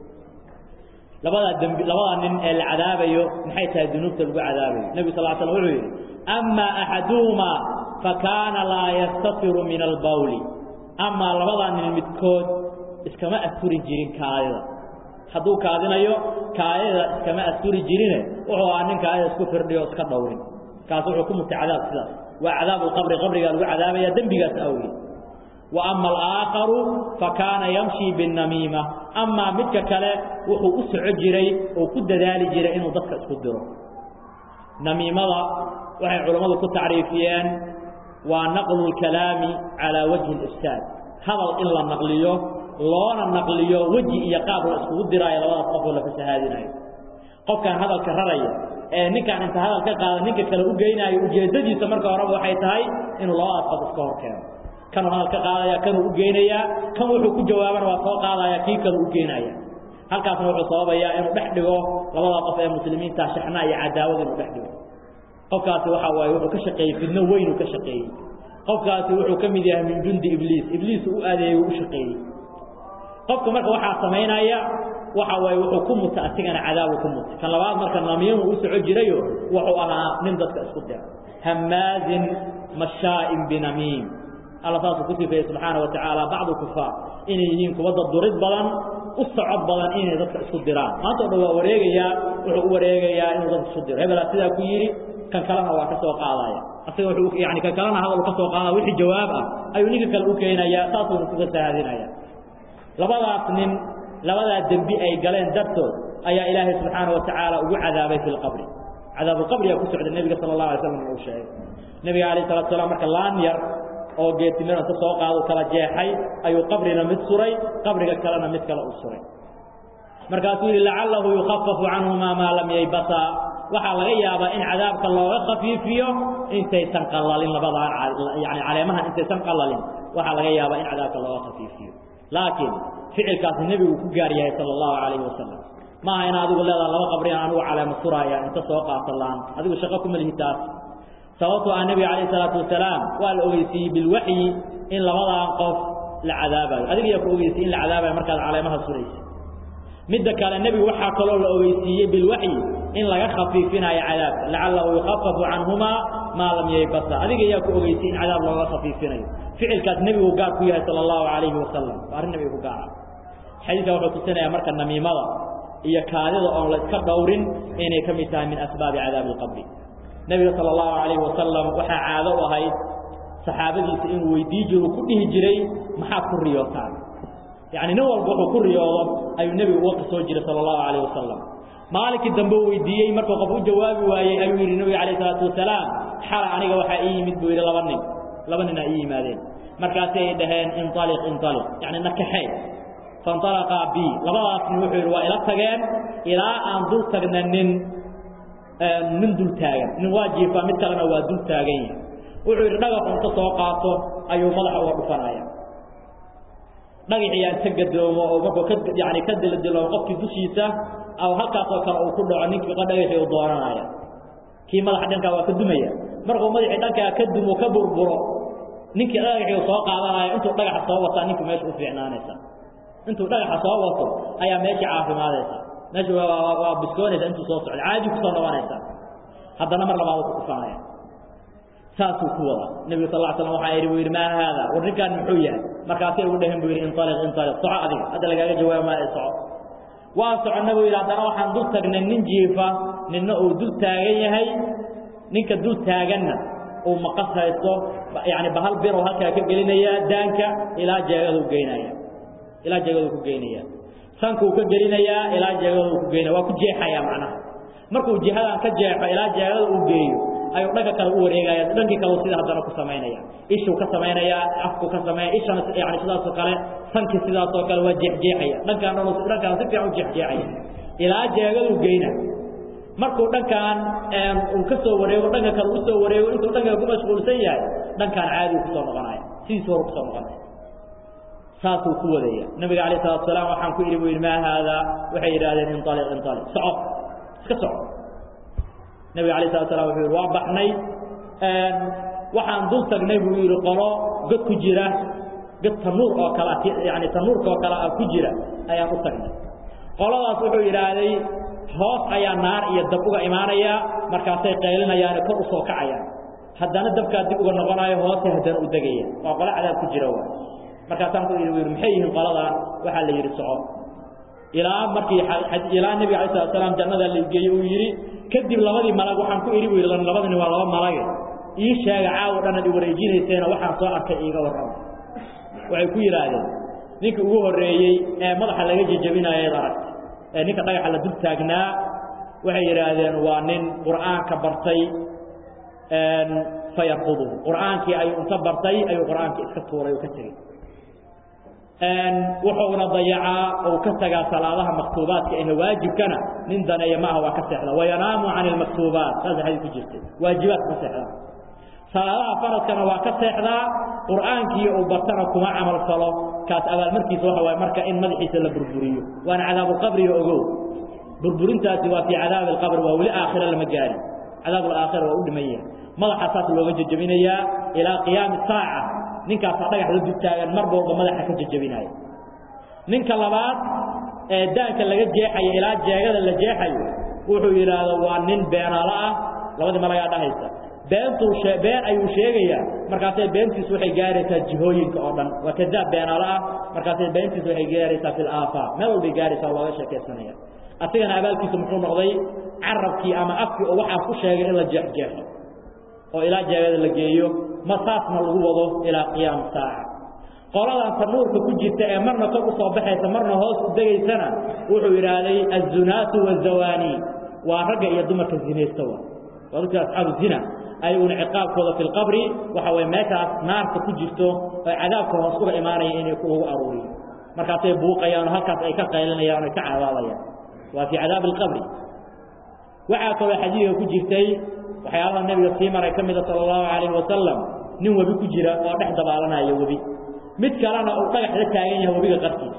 labadaa dembi labadaa nin ee la cadaabayo maxay tahay dunuubta lagu cadaabayo nebigu sal l slam wuxuu yidhi ama axaduhumaa fakaana laa yastatiru min albawli amaa labadaa nin midkood iskama asturi jirin kaadida hadduu kaadinayo kaadida iskama asturi jirine wuxuu ahaa nin kaadida isku firdhiyo iska dhowrin kaas wuxuu ku mutay cadaab sidaas waa cadaabu lqabri qabrigaa lagu cadaabaya dembigaas awgeed wa ama alaaakharu fakaana yamshii binnamiima amaa midka kale wuxuu u soco jiray oo ku dadaali jiray inuu dadka isku diro namiimada waxay culammadu ku tacriifiyeen waa naqlu lkalaami calaa wajhi اlifsaad hadal in la naqliyo loona naqliyo weji iyo qaab la iskugu diraayo labadaas qofoo la fasahaadinayo qofkan hadalka raraya ee ninkaan inta hadal ka qaada ninka kale u geynaayo ujeeddadiisa marka horeba waxay tahay inuu labadaas qof iska hor keeno kanuu hadal ka qaadaya kanuu u geynayaa kan wuxuu ku jawaabana waa soo qaadaya kii kale u geynaya halkaasna wuxuu sababayaa inuu dhex dhigo labada qof ee muslimiinta shaxnaa iyo cadaawad inuu dhex dhigo qofkaasi waxa waaye wuxuu ka shaqeeyey fidno weyn uu ka shaqeeyey qofkaasi wuxuu ka mid yahay min jundi ibliis ibliis u adeeyey u shaqeeyey qofka marka waxaa samaynaya waxa waaye wuxuu ku muta asigana cadaabu ku muta kan labaad marka namiimu u soco jirayo wuxuu ahaa nin dadka isku dira hamaazin mashaa'in binamiim alla saasuu ku sifeeyey subxaana wa tacaala bacdu kufaar inay yihiin kuwa dad durid badan u socod badan inay dadka isku diraan maanta o dhan waa wareegayaa wuxuu u wareegayaa inuu dadka isku diro hebelaa sidaa ku yidhi kan kalena waa ka soo qaadaya asaga wuxuu yani kan kalena hadal ka soo qaadaya wixii jawaab ah ayuu ninka kale u keenayaa saasuuna kuga sahaadinaya labadaas nin labadaa dembi ay galeen dartood ayaa ilaahay subxaana wa tacaala ugu cadaabay fi lqabri cadaabuqabrigaa ku socda nebiga sala allah alay slam uu sheegay nebiga alayh salatu salaam marka laan yar oo geetimir inta soo qaado kala jeexay ayuu qabrina mid suray qabriga kalena mid kale u suray markaasuu yidhi lacalahu yukhafafu canhumaa maa lam yaybasaa waxaa laga yaabaa in cadaabka looga khafiifiyo intaysan qalalin labadaan yani caleemahan intaysan qalalin waxaa laga yaabaa in cadaabka looga khafiifiyo laakiin ficilkaasi nebigu ku gaar yahay sala allahu calayhi wasalam maaha in adigu leedaha laba qabrian anigu caleemo suraaya inta soo qaata laan adigu shaqo kuma lihi taas sababtoo ah nebiga calayh isalaatu wasalaam waa la ogeysiiyey bilwaxyi in labadan qof la cadaabayo adiga yaa ku ogeysiyey in la cadaabayo markaad caleemaha suraysa midda kale nebigu waxaa kaloo la ogeysiiyey bilwaxyi in laga khafiifinayo cadaabka lacalahu yukhafafu canhumaa maa lam yaybasa adiga yaa ku ogeysiyey in cadaab looga khafiifinayo ficilkaas nebigu gaar ku yahay sala allahu calayhi wasalam waa arrin nebiga ku gaara xadiidka wuxuu tusinayaa marka namiimada iyo kaadida oon la iska dhowrin inay ka mid tahay min asbaabi cadaabi alqabri nebiga sala allahu calayhi wasalam waxaa caado u ahayd saxaabadiisa inuu weydii jiro ku dhihi jiray maxaad ku riyootaan yacni nin walba wuxuu ku riyoodo ayuu nebigu uga qisoo jiray sala allahu calayh wasalam maalinkii dambe u weydiiyey markuu qof u jawaabi waayey ayuu yidhi nebiga calayh isalaatu wasalaam xala aniga waxaa ii yimid buu yidhi laba nin laba nin aa ii yimaadeen markaasi ay dhaheen inaliq inaliq yacni nakaxee fainalaqaa bi labadaas nin wuxuu yidhi waa ila tageen ilaa aan dul tagna nin nin dul taagan nin waa jiifaa mid kalena waa dul taagan yahay wuxuu yidhi dhagaxu inta soo qaato ayuu madaxa uga dhufanaya dhagaxii inta gadoomo oo markuu ka yani ka diladiloomo qofkii dushiisa aw halkaasoo kale uu ku dhaco ninkii dhagaxii u dooranaya kii madaxa dhankaa waa ka dumaya markuu madaxii dhankaa ka dumo ka burburo ninkii dhagaxii soo qaadanaya intuu dhagaxa soo wataa ninkii meesha u fiicnaanaysa intuu dhagaxa soo wato ayaa meeshii caafimaadaysa meesha waa biskoonaysa intuu soo socda caadi kusoo noqonaysa haddana mar labaad ku dhufanaya saasuu ku wadaa nebigu sal slam waxaa yidhi buu yidhi maa haada war ninkaan muxuu yahay markaasay ugu dhehen buu yidhi inaliq inaliq soco adiga hadda lagaaga jawaaba maayo soco waa soconna buu yidhi haddana waxaan dul tagnay nin jiifa ninna uu dul taagan yahay ninka dul taaganna uu maqas haysto yani bahal birow halkaa ka gelinaya daanka ilaa jeegadu geynaya ilaa jeegadu ku geynaya sankuu ka gelinayaa ilaa jeegadu ku geynaya waa ku jeexaya macnaha markuu jihadan ka jeexo ilaa jeegada uu geeyo ayuu dhanka kale u wareegaya dhankii kale sida haddana ku samaynaya ishuu ka samaynaya afku ka sameeya ishana yani sidaasoo kale sankii sidaasoo kale waa jeexjeexaya dhankaan dhan dhankaan si fiican u jeexjeexaya ilaa jeegadu geyna markuu dhankaan uu ka soo wareego dhanka kale u soo wareego intuu dhanka ku mashquulsan yahay dhankaan caadigu kusoo noqonaya sidiis horu kusoo noqonaya saasuu ku wadaya nabiga alayh salatu salaam waxaan ku idhi bu yidhi maa haadaa waxay yidhahdeen inaliq inaliq soco iska soco nabiga alayh salatu salam wuxuu yidhi waa baxnay waxaan dul tagnay buu yidhi qolo god ku jira god tanuur oo kale yani tanuurka oo kale ah ku jira ayaan u tagnay qoladaas wuxuu yidhaahday hoos ayaa naar iyo dab uga imaanaya markaasay qaylinayaane kor u soo kacayaan haddana dabkaa dib uga noqonayo hoose haddana u degaya waa qolo cadaab ku jira waay markaasaan ku yidhi yidhi maxay yihiin qoladan waxaa la yidhi soco ilaa markii ilaa nebiga alay slat slam jannada la geeyey uu yidhi kadib labadii malag waxaan ku idhi bu yidhi labadani waa laba malage ii sheega caawo dhan ad i wareejinayseena waxaan soo arkay iiga warrama waxay ku yidhaahdeen ninka ugu horreeyey ee madaxa laga jejabinayeed aragta ee ninka dhagaxa la dul taagnaa waxay yidhaahdeen waa nin qur'aanka bartay fayarfuduhu qur'aankii ayuu inta bartay ayuu qur'aankii iska tuuray oo ka tegey wuxuuna dayacaa ou ka tagaa salaadaha maktuubaadka ahe waajibkana nin daneeya maaha waa ka seexda wayanaamu can ilmaktuubaat saasa xadii ku jirtay waajibaadka ka seexdaa salaadaha faradkana waa ka seexdaa qur'aankii uu bartana kuma camal falo kaas abaalmarkiisa waxa waaye marka in madaxiisa la burburiyo waana cadaabuulqabriga ogow burburintaasi waa fii cadaabi alqabri waa weli aakhira lama gaarin cadaabulaakhira waa u dhiman yahay madaxa saas looga jejabinayaa ilaa qiyaami saaca ninkaasaa dhagax la dultaagan mar walba madaxa ka jejabinaya ninka labaad ee daanka laga jeexayo ilaa jeegada la jeexayo wuxuu yidhaahdo waa nin beenaalo ah labadii malagaa dhahaysa beentuu been ayuu sheegayaa markaasay beentiisu waxay gaaraysaa jihooyinka oo dhan waa kadaab beenaalo ah markaasay beentiisu waxay gaaraysaa fi laafaaq meel walbay gaaraysaa looga sheekaysanaya asigana abaalkiisu muxuu noqday carabkii ama afkii oo waxaa ku sheegay in la jeexjeexo oo ilaa jeegada la geeyo ma saasna lagu wado ilaa qiyaam saaca qoladan tanuurka ku jirta ee marna kor u soo baxaysa marna hoos u degaysana wuxuu yidhaahday azunaatu wazawaani waa ragga iyo dumarka zinaysta wa waa dadka asxaabu zina ayaguna ciqaabkooda fi lqabri waxa waye meeshaas naarta ku jirto oo cadaabka hoos uga imaanaya inay lagu aruuriyo markaasay buuqayaan oo halkaas ay ka qaylinayaan o ay ka cadaabayaan waa fii cadaabi alqabri waxaa kaloo xadiidka ku jirtay waxyaalaha nebiga sii maray ka mida sala allahu calayhi wasalam nin webi ku jira oo dhex dabaalanaya webi mid kalena uu dhagax la taagan yahay webiga qarkiisa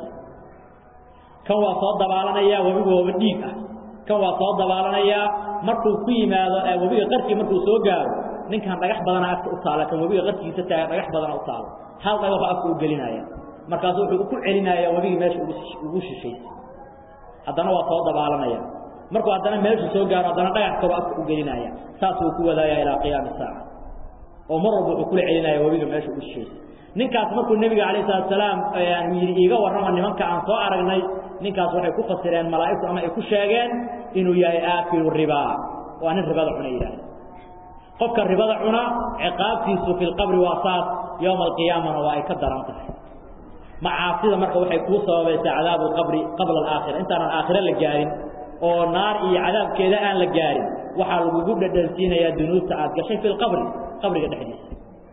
kan waa soo dabaalanayaa webigu waaba dhiig ah kan waa soo dabaalanayaa markuu ku yimaado webiga qarkii markuu soo gaaro ninkan dhagax badana afka u taala kan webiga qarkiisa taagan dhagax badana u taalo hal dhagaxo afka u gelinaya markaasu wuxuu ku celinayaa webigii meesha ugu shishaysay haddana waa soo dabaalanaya markuu haddana meeshu soo gaaro haddana dhagax kalo afka u gelinaya saasuu ku wadaaya ilaa qiyaami saaca oo mar walba wuxuu kula celinaya webiga meesha ugu shishaysay ninkaas markuu nebiga calayh salatu salaam yidhi iiga warrama nimanka aan soo aragnay ninkaas waxay ku fasireen malaa'igtu ama ay ku sheegeen inuu yahay aakilu ribaa waa nin ribada cuna yidhaahda qofka ribada cuna ciqaabtiisu fi lqabri waa saas yowma alqiyaamana waa ay ka daran tahay macaasida marka waxay kuu sababaysaa cadaabu lqabri qabla alaakhira intaanan aakhiro la gaarin oo naar iyo cadaabkeeda aan la gaarin waxaa lagugu dhadhansiinayaa dunuubta aad gashay fi lqabri qabriga dhexdiisa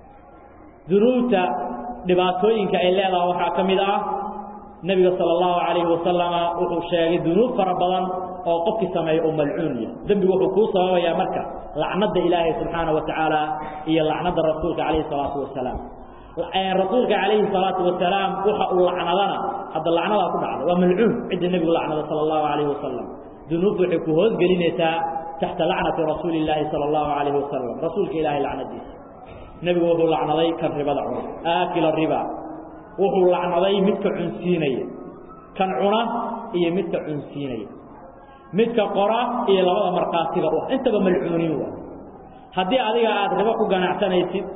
dunuubta dhibaatooyinka ay leedaha waxaa ka mid ah nebiga sala allahu calayhi wasalama wuxuu sheegay dunuub fara badan oo qofkii sameeya oo malcuun yahay dembigu wuxuu kuu sababayaa marka lacnadda ilaahay subxaana wa tacaala iyo lacnadda rasuulka calayhi salaatu wasalaam rasuulka calayhi salaatu wasalaam waxa uu lacnadana hadda lacnadaa ku dhacday waa malcuun cidda nebigu lacnada sala allahu calayhi wasalam dunuubtu waxay ku hoosgelinaysaa taxta lacnati rasuuli illaahi sala allahu calayhi wasalam rasuulka ilaahay lacnadiisa nebigu wuxuu lacnaday kan ribada cuna aakila riba wuxuu lacnaday midka cunsiinaya kan cuna iyo midka cunsiinaya midka qora iyo labada markhaatiga u ah intaba malcuuniin waa haddii adiga aada ribo ku ganacsanaysid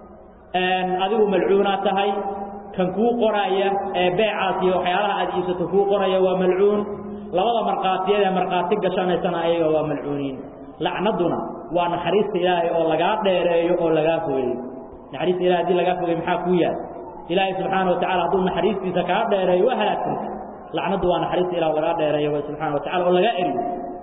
adigu malcuunaa tahay kan kuu qoraaya ee beecaas iyo waxyaalaha aad iibsato kuu qoraya waa malcuun labada markhaatiyad ee markhaati gashanaysana ayaga waa malcuuniin lacnaduna waa naxariista ilaahay oo lagaa dheereeyo oo lagaa fogeeyo naxariista ilahay hadii lagaa fogey maxaa kuu yaal ilaahay subxaana wa tacala hadduu naxariistiisa kaa dheereeyo waa halaagsanta lacnaddu waa naxariista ilah lagaa dheereeyo w subxana wa tacala oo lagaa eriyo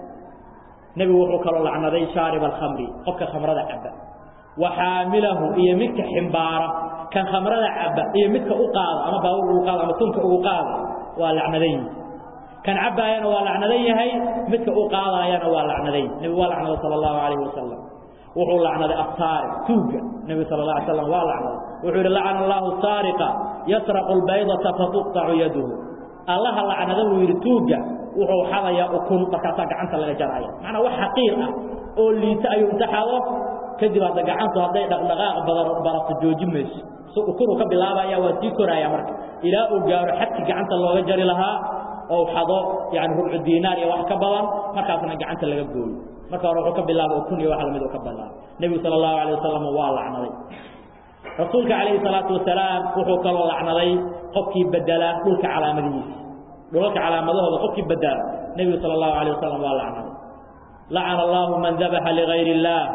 nebigu wuxuu kaloo lacnaday shaariba alkhamri qofka khamrada caba wa xaamilahu iyo midka ximbaara kan khamrada caba iyo midka u qaada ama baabur ugu qaada ama tunka ugu qaada waa lacnadan yihi kan cabaayana waa lacnadan yahay midka u qaadaayana waa lacnaday nebigu waa lacnaday sala allahu calayhi wasalam wuxuu lacnaday asaariq tuugga nebigu sala la alay slam waa lacnaday wuxuu yidhi lacana allahu saariqa yasraqu lbaydata fatuqtacu yaduhu allaha lacnada buu yidhi tuugga wuxuu xadayaa ukun markaasaa gacanta laga jaraya macnaa wax xaqiir ah oo liita ayuu inta xado kadib hadda gacantu hadday dhaqdhaqaaq badan barato joojin mayso si ukunuu ka bilaabaya waa sii koraya marka ilaa uu gaaro xadkii gacanta looga jari lahaa oo xado yani rubcu diinaar iyo wax ka badan markaasna gacanta laga gooyo marka hore wuxuu ka bilaaba ukun iyo wax lamid uu ka bilaaba nebigu sala allahu alayh wasalam waa lacnaday rasuulka calayhi salaatu wasalaam wuxuu kaloo lacnaday qofkii bedela dhulka calaamadihiisa dhulalka calaamadahooda qofkii bedela nebigu sala allahu alayh wasalam waa lacnaday lacana allahu man dabaxa ligayr illaah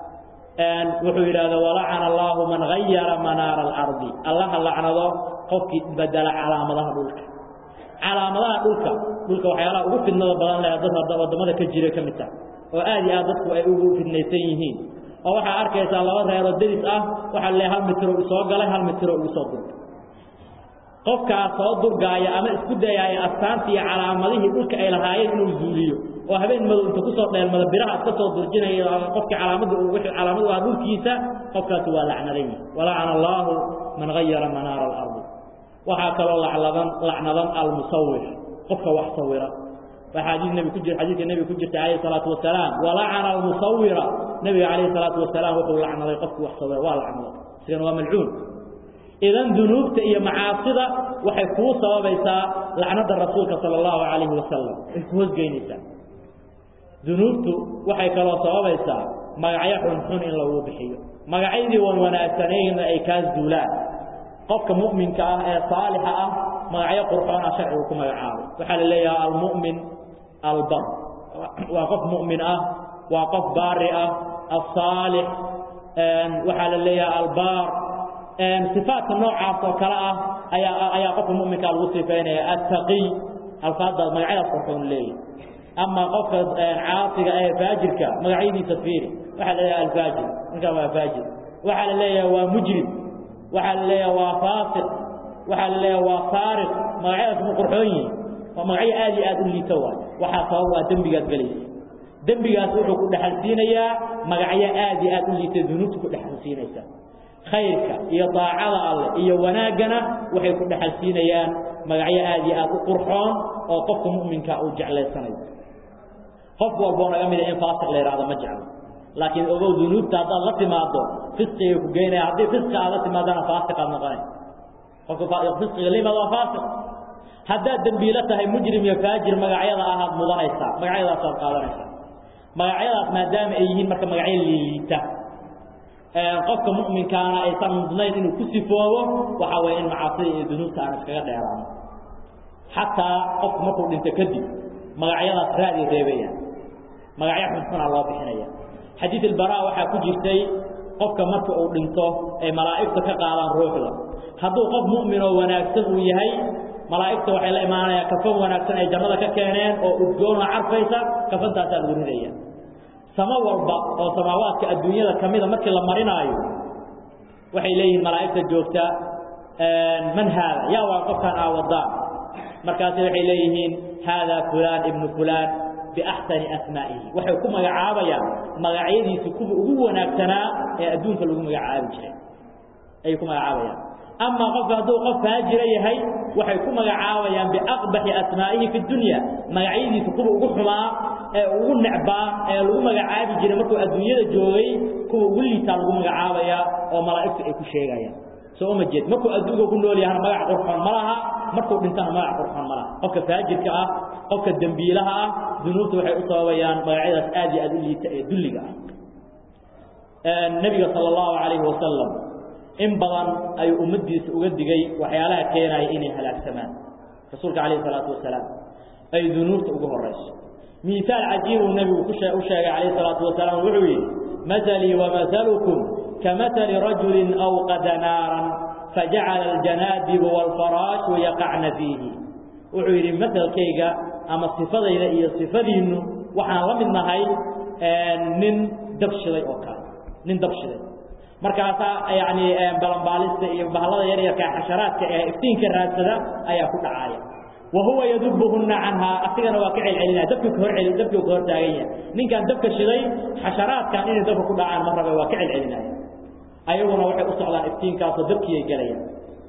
wuxuu yidhahda walacana allahu man gayara manaara alardi allaha lacnado qofkii bedela calaamadaha dhulka calaamadaha dhulka dhulka waxyaalaha ugu fidnada badan leh dad waddamada ka jira ka mid taha oo aad iyo aad dadku ay ugu fidnaysan yihiin oo waxaa arkaysaa laba reeroo deris ah waxaa le hal mitiro soo galay hal mitiro igu soo durgay qofkaas soo durgaaya ama isku dayaaya astaantii iyo calaamadihii dhulka ay lahaayeen inuu zuuliyo oo habeen madow inta kusoo dheelmada biraha iska soo durjinaya qofkii calaamada wixii calaamadu ah dhulkiisa qofkaasi waa lacnadan walacana allaahu man gayara manaara alardi waxaa kaloo lacnadan lacnadan almusawir qofka wax sawira waa xadiis nebi ku jir xadiiska nebiga ku jirta calayhi salaatu wasalaam walacana almusawira nebiga calayhi salaatu wasalaam wuxuu lacnaday qofkii wax sawira waa lacnaday isigana waa malcuun idan dunuubta iyo macaasida waxay kuu sababaysaa lacnada rasuulka sala allahu calayhi wasalam ay ku hoosgeynaysaa dunuubtu waxay kaloo sababaysaa magacyo xunxun in lagu bixiyo magacyadii wan wanaagsanayna ay kaa duulaan qofka mu'minka ah ee saalixa ah magacyo qurxoona sharcigu ku magacaabay waxaa la leeyahay almu'min albar waa qof mu'min ah waa qof baari ah asaalix waxaa la leeyahay albaar sifaadka noocaas oo kale ah ayaa ayaa qofka mu'minkaa lagu sifaynaya attaqiy alfaadaas magacyadaas qurxoon leeyahy ama qofka caasiga ee faajirka magacyadiisa fiiri waxaa la leeyahay alfaajir ninkaa waa faajir waxaa la leeyahay waa mujrim waxaa la leeyahay waa faasiq waxaa la leeyahay waa saariq magacyadaas ma qurxoon yihin waa magacyo aad iyo aad u liito waay waxaa sabab waa dembigaad gelaysa dembigaas wuxuu ku dhexalsiinayaa magacyo aad iyo aad u liita dunuubta ku dhexalsiinaysa khayrka iyo daacada alleh iyo wanaaggana waxay ku dhexalsiinayaan magacyo aad iyo aad u qurxoon oo qofka mu'minka uu jeclaysanayo qof walboo naga mida in faasiq la yidhahdo ma jeclo laakiin ogow dunuubta haddaad la timaado fisqigay ku geynaya haddii fisqi aad la timaadana faasiqaad noqonay qofka fisqiga limad waa faasiq haddaad dembiilo tahay mujrim iyo faajir magacyada ahaad mudanaysaa magacyadaasaad qaadanaysaa magacyadaas maadaama ay yihiin marka magacyo liiliita qofka mu'minkaana aysan mudnayn inuu ku sifoobo waxaa weeye in macaasida iyo dunuubta aan iskaga dheeraano xataa qofku markuu dhinto kadib magacyadaas raadi reebayaan magacyo xunxunaa loo bixinaya xadiid ilbaraa waxaa ku jirtay qofka marka uu dhinto ay malaa'igta ka qaadaan ruuxda hadduu qof mu'min oo wanaagsan uu yahay malaa'igta waxay la imaanayaan kafan wanaagsan ay jannada ka keeneen oo udgoonoo carfaysa kafantaasaa lagu ridaya samo walba oo samaawaadka adduunyada ka mida markii la marinaayo waxay leeyihiin malaa'igta joogta man haada yaa waa qofkaan aa wadaan markaasi waxay leeyihiin haadaa fulaan ibnu fulaan biaxsani asmaa'ihi waxay ku magacaabayaan magacyadiisu kuwa ugu wanaagsanaa ee adduunka lagu magacaabi jiray ayay ku magacaabayaan amaa qofka hadduu qof faajira yahay waxay ku magacaabayaan biaqbaxi asmaa'ihi fi dunya magacyadiisu kuwa ugu xumaa ee ugu necbaa ee lagu magacaabi jiray markuu adduunyada joogay kuwa ugu liitaa lagu magacaabayaa oo malaa'igtu ay ku sheegayaan soo uma jeed markuu adduunka ku nool yahana magac qurxoon ma laha markuu dhintana magac qurxoon ma laha qofka faajirka ah qofka dembiilaha ah dunuubta waxay u sababayaan magacyadaas aad iyo aad u liita ee dulliga ah nebiga sala allahu calayhi wasalam in badan ayuu ummaddiisa uga digay waxyaalaha keenaya inay halaagsamaan rasuulka calayhi salaatu wasalaam ay dunuubta ugu horayso miisaal cajiibuu nebigu ku u sheegay calayhi salaatu wasalaam wuxuu yidhi masalii wamasalukum kamasali rajulin awqada naaran fajacala aljanaadibu waalfaraashu yaqacna fiihi wuxuu yidhi masalkayga ama sifadayda iyo sifadiinnu waxaan la mid nahay nin dab shiday oo kale nin dab shiday markaasaa yani balanbaalista iyo bahalada yaryarka xasharaadka ee iftiinka raadsada ayaa ku dhacaaya wa huwa yadubuhunna canhaa asigana waa ka celcelinaya dabkii kahor celi dabkii ka hor taagan yahay ninkaan dabka shiday xasharaadkan inay dabka ku dhacaan ma rabe waa ka celcelinaya ayaguna waxay u socdaan iftiinkaasoo dabkiiay gelayaan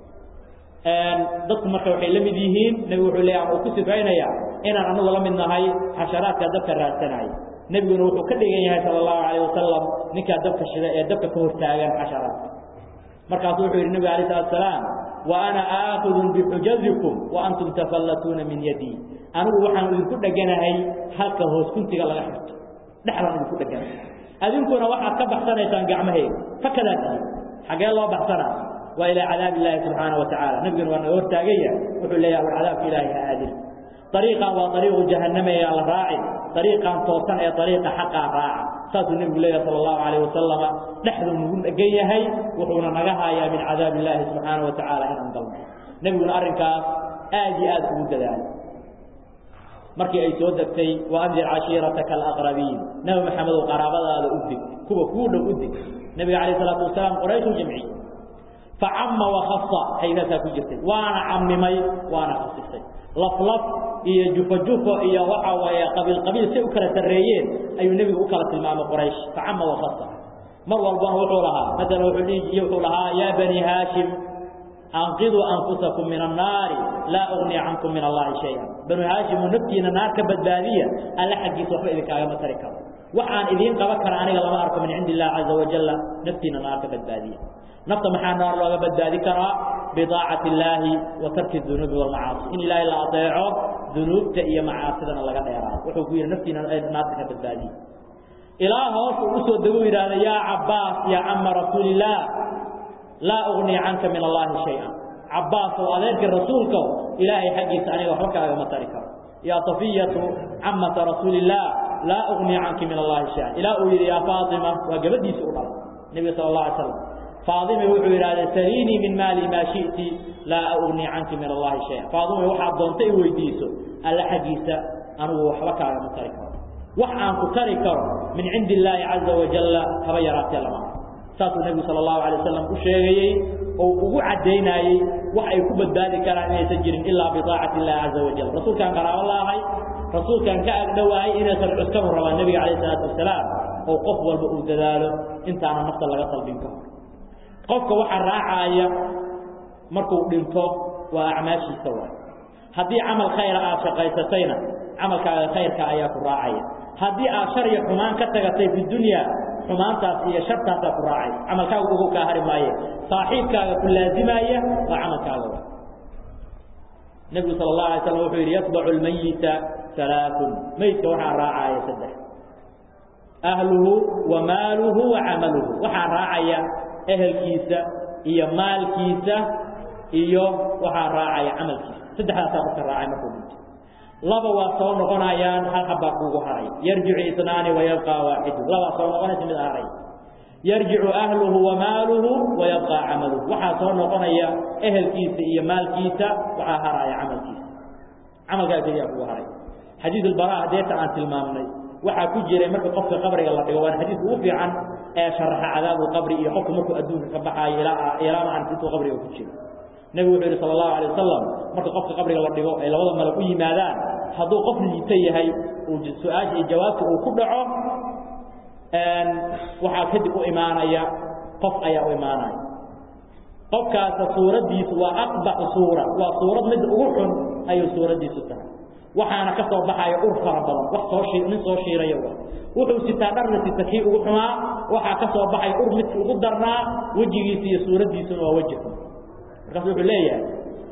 dadku marka waxay la mid yihiin nebigu wuxuu leeya ama uu ku sifaynayaa inaan anagu la mid nahay xasharaadka dabka raadsanaya nebiguna wuxuu ka dhigan yahay sala allahu calayh wasalam ninkaa dabka shida ee dabka ka hortaagan xasharaadka markaasuu wuxuu yidhi nebiga alayh salatu salaam wa ana aakidun bixujazikum wa antum tafallatuuna min yadii anigu waxaan idinku dheganahay halka hoos kuntiga laga xirto dhexdaan idinku dheganahay adinkuna waxaad ka baxsanaysaan gacmaheyga fakadaa tihiin xaggee loo baxsanaa waa ilaa cadaab illaahi subxaana wa tacaala nebiguna waa naga hortaagaya wuxuu leeyahay war cadaabka ilaahay ha aadin ariiqan waa ariiqu jahannama ee la raacin ariiqan toosan ee ariiqa xaqaa raaca saasuu nebigu leeyahay sala allahu calayh wasalama dhexduu nagu dhegan yahay wuxuuna naga haayaa min cadaab illaahi subxaana wa tacaala inaan galno nebiguna arrinkaas aad iyo aad ugu dadaalay markii ay soo degtay waandir cashiirataka alaqrabiin nebi maxamedow qaraabadaada u dig kuwa kuu dhow u dig nebiga calayh salaatu wasalaam qorayshuu jamciy facama wakasa haydaasaa ku jirtay waana camimay waana khasisay laflaf iyo jufo-jufo iyo waxa waaye qabiil-qabiil say u kala sarreeyeen ayuu nebigu u kala tilmaamay quraysh facama wakasa mar walbana wuxuu lahaa maalan wuxuu dhihi wuxuu lahaa yaa bani haashim anqiduu anfusakum min annaari laa ugni cankum min allahi shay-a banu haashimu naftiina naar ka badbaadiya alle xaggiisa waxba idinkaagama tari karo waxaan idiin qaban kara aniga lama arko min cindi illahi caza wajalla naftiina naar ka badbaadiya nafta maxaa naar looga badbaadi karaa bidaacati illaahi wa tarki dunuubi walmacaasi in ilaahay la adeeco dunuubta iyo macaasidana laga dheeraado wuxuu ku yidhi naftiina naarta ka badbaadiya ilaa hoos uu usoo dego u yidhaahda yaa cabbaas yaa cama rasuulillaah laa ugni canka min allaahi shay-an cabbaas oo adeerkii rasuulka ilaahay xaggiisa aniga waxba kaagama tari karo yaa safiyatu camata rasuulillaah laa ugni canki min allahi shay-an ilaa uu yidhi yaa faatima waa gabadhiisa u dhalay nebiga sala allah alay slam faadime wuxuu yidhahda saliinii min maali maa shi'ti laa ugni canki min allahi shaya faadime waxaad doonta i weydiiso alle xaggiisa anigu waxba kaagama tari karo wax aan ku tari karo min cindi illaahi caza wajalla haba yaraatee lama saasuu nebigu sala allahu alay wasalam u sheegayey oo ugu caddaynayey wax ay ku badbaadi karaan inaysan jirin ilaa bidaacati illahi caza wajal rasuulkaan qaraabo laahay rasuulkaan ka agdhowahay inaysan cuskabu rabaan nebiga calayh isalaatu wasalaam oo qof walba uu dadaalo intaana nafta laga salbin karo qofka waxaa raacaaya markuu dhinto waa acmaashiisa waay haddii camal khayra aad shaqaysatayna camalkaaga khayrka ayaa ku raacaya haddii aad shar iyo xumaan ka tagatay fi dunya xumaantaas iyo shartaasaa ku raacay camalkaaga ugu kaa hari maaye saaxiibkaaga ku laazimaya waa camalkaaga waay nebigu sala allahu alay slam wuxuu yidhi yatbacu lmayita alaaun meydka waxaa raacaya saddex ahluhu wa maaluhu wa camaluhu waxaa raacaya ehelkiisa iyo maalkiisa iyo waxaa raacaya camalkiisa saddexdaasaa qofka raacay markuu dhinto laba waa soo noqonayaan hal habbaa kuugu haray yarjicu isnaani wayabqaa waaxidu labaa soo noqonaysa mid haray yarjicu ahluhu wa maaluhu wayabqaa camaluhu waxaa soo noqonaya ehelkiisa iyo maalkiisa waxaa haraya camalkiisa camalkaa keliyaa kugu haray xadiid albara hadeeta aan tilmaamnay waxaa ku jiray marka qofka qabriga la dhigo waana xadiidka ugu fiican ee sharaxa cadaabu qabri iyo qofku markuu adduunka ka baxaayo ilaa ilaa ma intuu qabriga ku jiro nebigu wuxuu yidhi sala allahu alay wasalam marka qofka qabriga la dhigo ay labada malag u yimaadaan hadduu qof liita yahay uu su-aasha iyo jawaabta uu ku dhaco waxaa kadib u imaanaya qof ayaa u imaanaya qofkaasa suuraddiisu waa aqbaxu suura waa suurad mid ugu xun ayuu suuraddiisu tahay waxaana ka soo baxaya ur fara badan wax soo shii nin soo shiiraya wa wuxuu sitaa dharna sita kii ugu xumaa waxaa ka soo baxay ur midki ugu darnaa wejigiisa iyo suuraddiisuna waa weji xun markaasu wuxuu leeyahay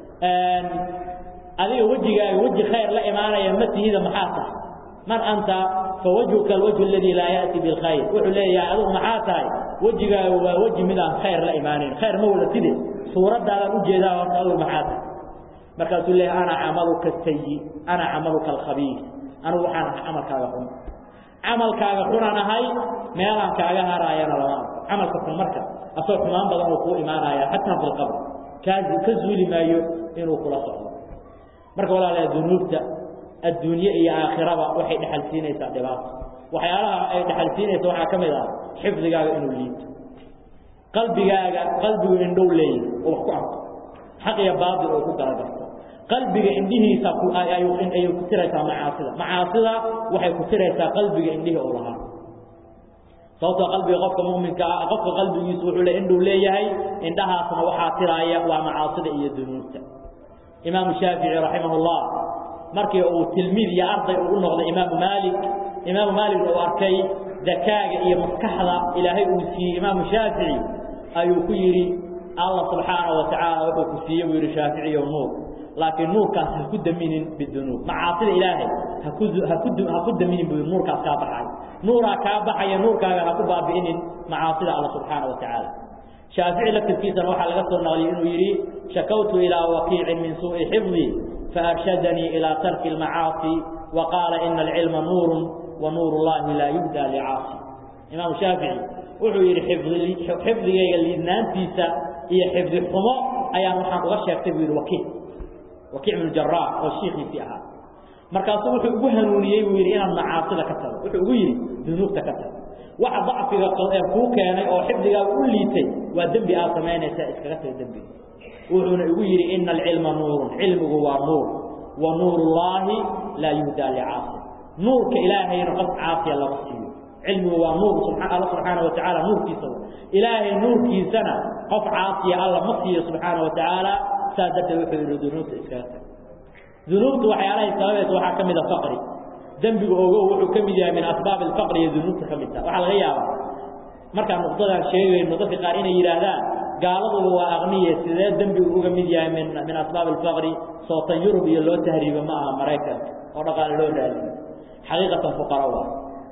adiga wejigaaga weji khayr la imaanaya ma tihida maxaa tahay man anta fawajhuka alwajhu aladii laa ya'ti bilkhayr wuxuu leeyahay adigu maxaa tahay wejigaaga waa weji midaan khayr la imaanayn khayr ma wada tide suuraddaadaan ujeedaa horta adigu maxaa tahay markaasuu leeyahay ana camaluka sayi ana camaluka alkhabiis anigu waxaan ahay camalkaaga xun camalkaaga xunaan ahay meelaan kaaga haraayana lama arko camalka xun marka asagoo xumaan badan uu kuu imaanaya xataa fi lqabr kaa ka zuuli maayo inuu kula socdo marka walaalayaa dunuubta adduunye iyo aakhiraba waxay dhexal siinaysaa dhibaato waxyaalaha ay dhexal siinaysa waxaa ka mid ah xifdigaaga inuu liito qalbigaaga qalbigu indhow leeyahy oo wax ku arko xaq iyo baatil oo ku galagarto qalbiga indhihiisa ayay ku tiraysaa macaasida macaasida waxay ku tiraysaa qalbiga indhihii oo lahaa sababtoo qalbiga qofka muminka ah qofka qalbigiisu wuxuu le indhuu leeyahay indhahaasna waxaa tiraaya waa macaasida iyo dunuubta imaamu shaafici raximah llah markii uu tilmiid iyo arday uu u noqday imaamu maalik imaamu maalig uu arkay dakaaga iyo maskaxda ilaahay uu siiyey imaamu shaafici ayuu ku yidhi allah subxaanaه wa tacaala wuxuu ku siiyey buu yidhi shaaficiyo nuur laakiin nuurkaas ha ku daminin bidunuub macaasida ilaahay haku haku ha ku daminin buu yidhi nuurkaas kaa baxay nuuraa kaa baxaya nuurkaaga ha ku baabi'inin macaasida alla subxaana wa tacaala shaafici laftirkiisana waxaa laga soo naqliyey inuu yidhi shakawtu ilaa wakiicin min suuءi xifdi faarshadanii ilaa tarki اlmacaasi wa qaala ina alcilma nuurun wa nuur اllahi laa yuhdaa licaasi imaamu shaafici wuxuu yidhi xifdigayga liidnaantiisa iyo xifdi xumo ayaan waxaan uga sheegtay buu yidhi wakiic wakiic bnu jaraax oo shiikiisii ahaa markaasuu wuxuu ugu hanuuniyey buu yidhi inaan macaasida ka tago wuxuu ugu yidhi dunuubta ka tago waxa dacfiga kuu keenay oo xifdigaaga u liitay waa dembi aad samaynaysaa iskaga taga dembiga wuxuuna igu yidhi ina alcilma nuurun cilmigu waa nuur wa nuur ullaahi laa yuhdaa licaasi nuurka ilaahayna qof caasiya lama siiyo cilmigu waa nuur alla subxaana wa tacaala nuurkiisa ilaahay nuurkiisana qof caasiya alla ma siiyo subxaana wa tacaala saas darteed wuxuu yidhi dunuubta iskaga tag dunuubta waxyaalahay sababaysa waxaa ka mida faqri dembiga ogow wuxuu ka mid yahay min asbaab alfaqri iyo dunuubta ka mid taha waxaa laga yaabaa markaan nuqdadan sheegayno dadka qaar inay yidhaahdaan gaaladuba waa aqniye sidee dembigu uga mid yahay min min asbaab alfaqri sootan yurub iyo loo tahriibo ma aha maraykanka oo dhaqaale loo raadiyo xaqiiqatan fuqara waa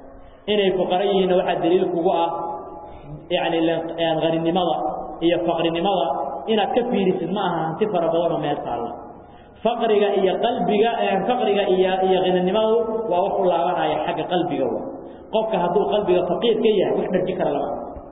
inay fuqara yihiinna waxaa daliil kugu ah yacni haninimada iyo faqrinimada inaad ka fiirisid ma aha hanti fara badan oo meel taalla faqriga iyo qalbiga faqriga iyo iyo haninimadu waa wax u laabanaya xagga qalbiga wa qofka hadduu qalbiga faqiir ka yahay wax dharji kara lama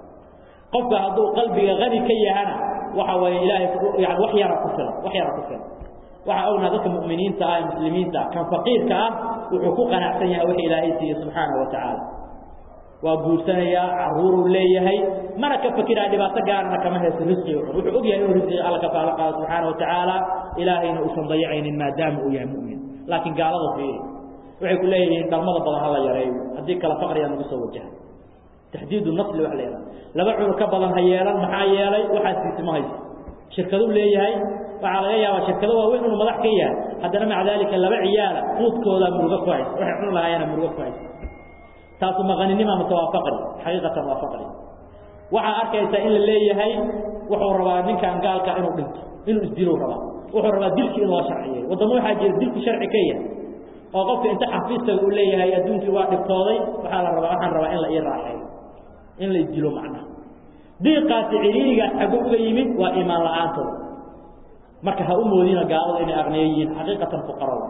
qofka hadduu qalbiga hani ka yahana waxa weeye ilaahay yani wax yara ku filan wax yara ku filan waxaa ognaa dadka mu'miniinta ah ee muslimiinta kan faqiirka ah wuxuu ku qanacsan yahay wix ilaahay siiye subxaanahu wa tacaala waa guursanayaa caruuruu leeyahay mana ka fekiraa dhibaato gaarana kama haysto risqiga cun wuxuu og yahay inuu risqiga alla ka faalo qaado subxaana wa tacaala ilaahayna uusan dayacaynin maadaama uu yahay mu'min laakiin gaalada fiiri waxay ku leeyihiin dhalmada badan hala yareeyo haddii kale faqriga nagu soo wajaha taxdiidu nasli wax la yidhaha laba cunug ka badan ha yeelan maxaa yeelay waxaas siisi ma hayso shirkaduu leeyahay waxaa laga yaabaa shirkado waaweyn inuu madax ka yahay haddana maca daalika laba ciyaala quudkoodaa murugo ku haysa waxay cuni lahaayana murugo ku haysa taasu maqaninima mase waa faqri xaqiiqatan waa faqri waxaa arkaysaa in la leeyahay wuxuu rabaa ninkan gaalka inuu dhinto inuu isdiluu rabaa wuxuu rabaa dilkii in loo sharciyeeyo waddamo waxaa jira dilku sharci ka yahay oo qofka inta xafiistaga uu leeyahay adduunkii waa dhibtooday waxaa la rabaa waxaan rabaa in la ii raaxeeyo in la isdilo macnaha diiqaasi ciriirigaas xaggo uga yimid waa iimaan la-aantooda marka ha u moodina gaaladu inay aqniyo yihiin xaqiiqatan fuqarada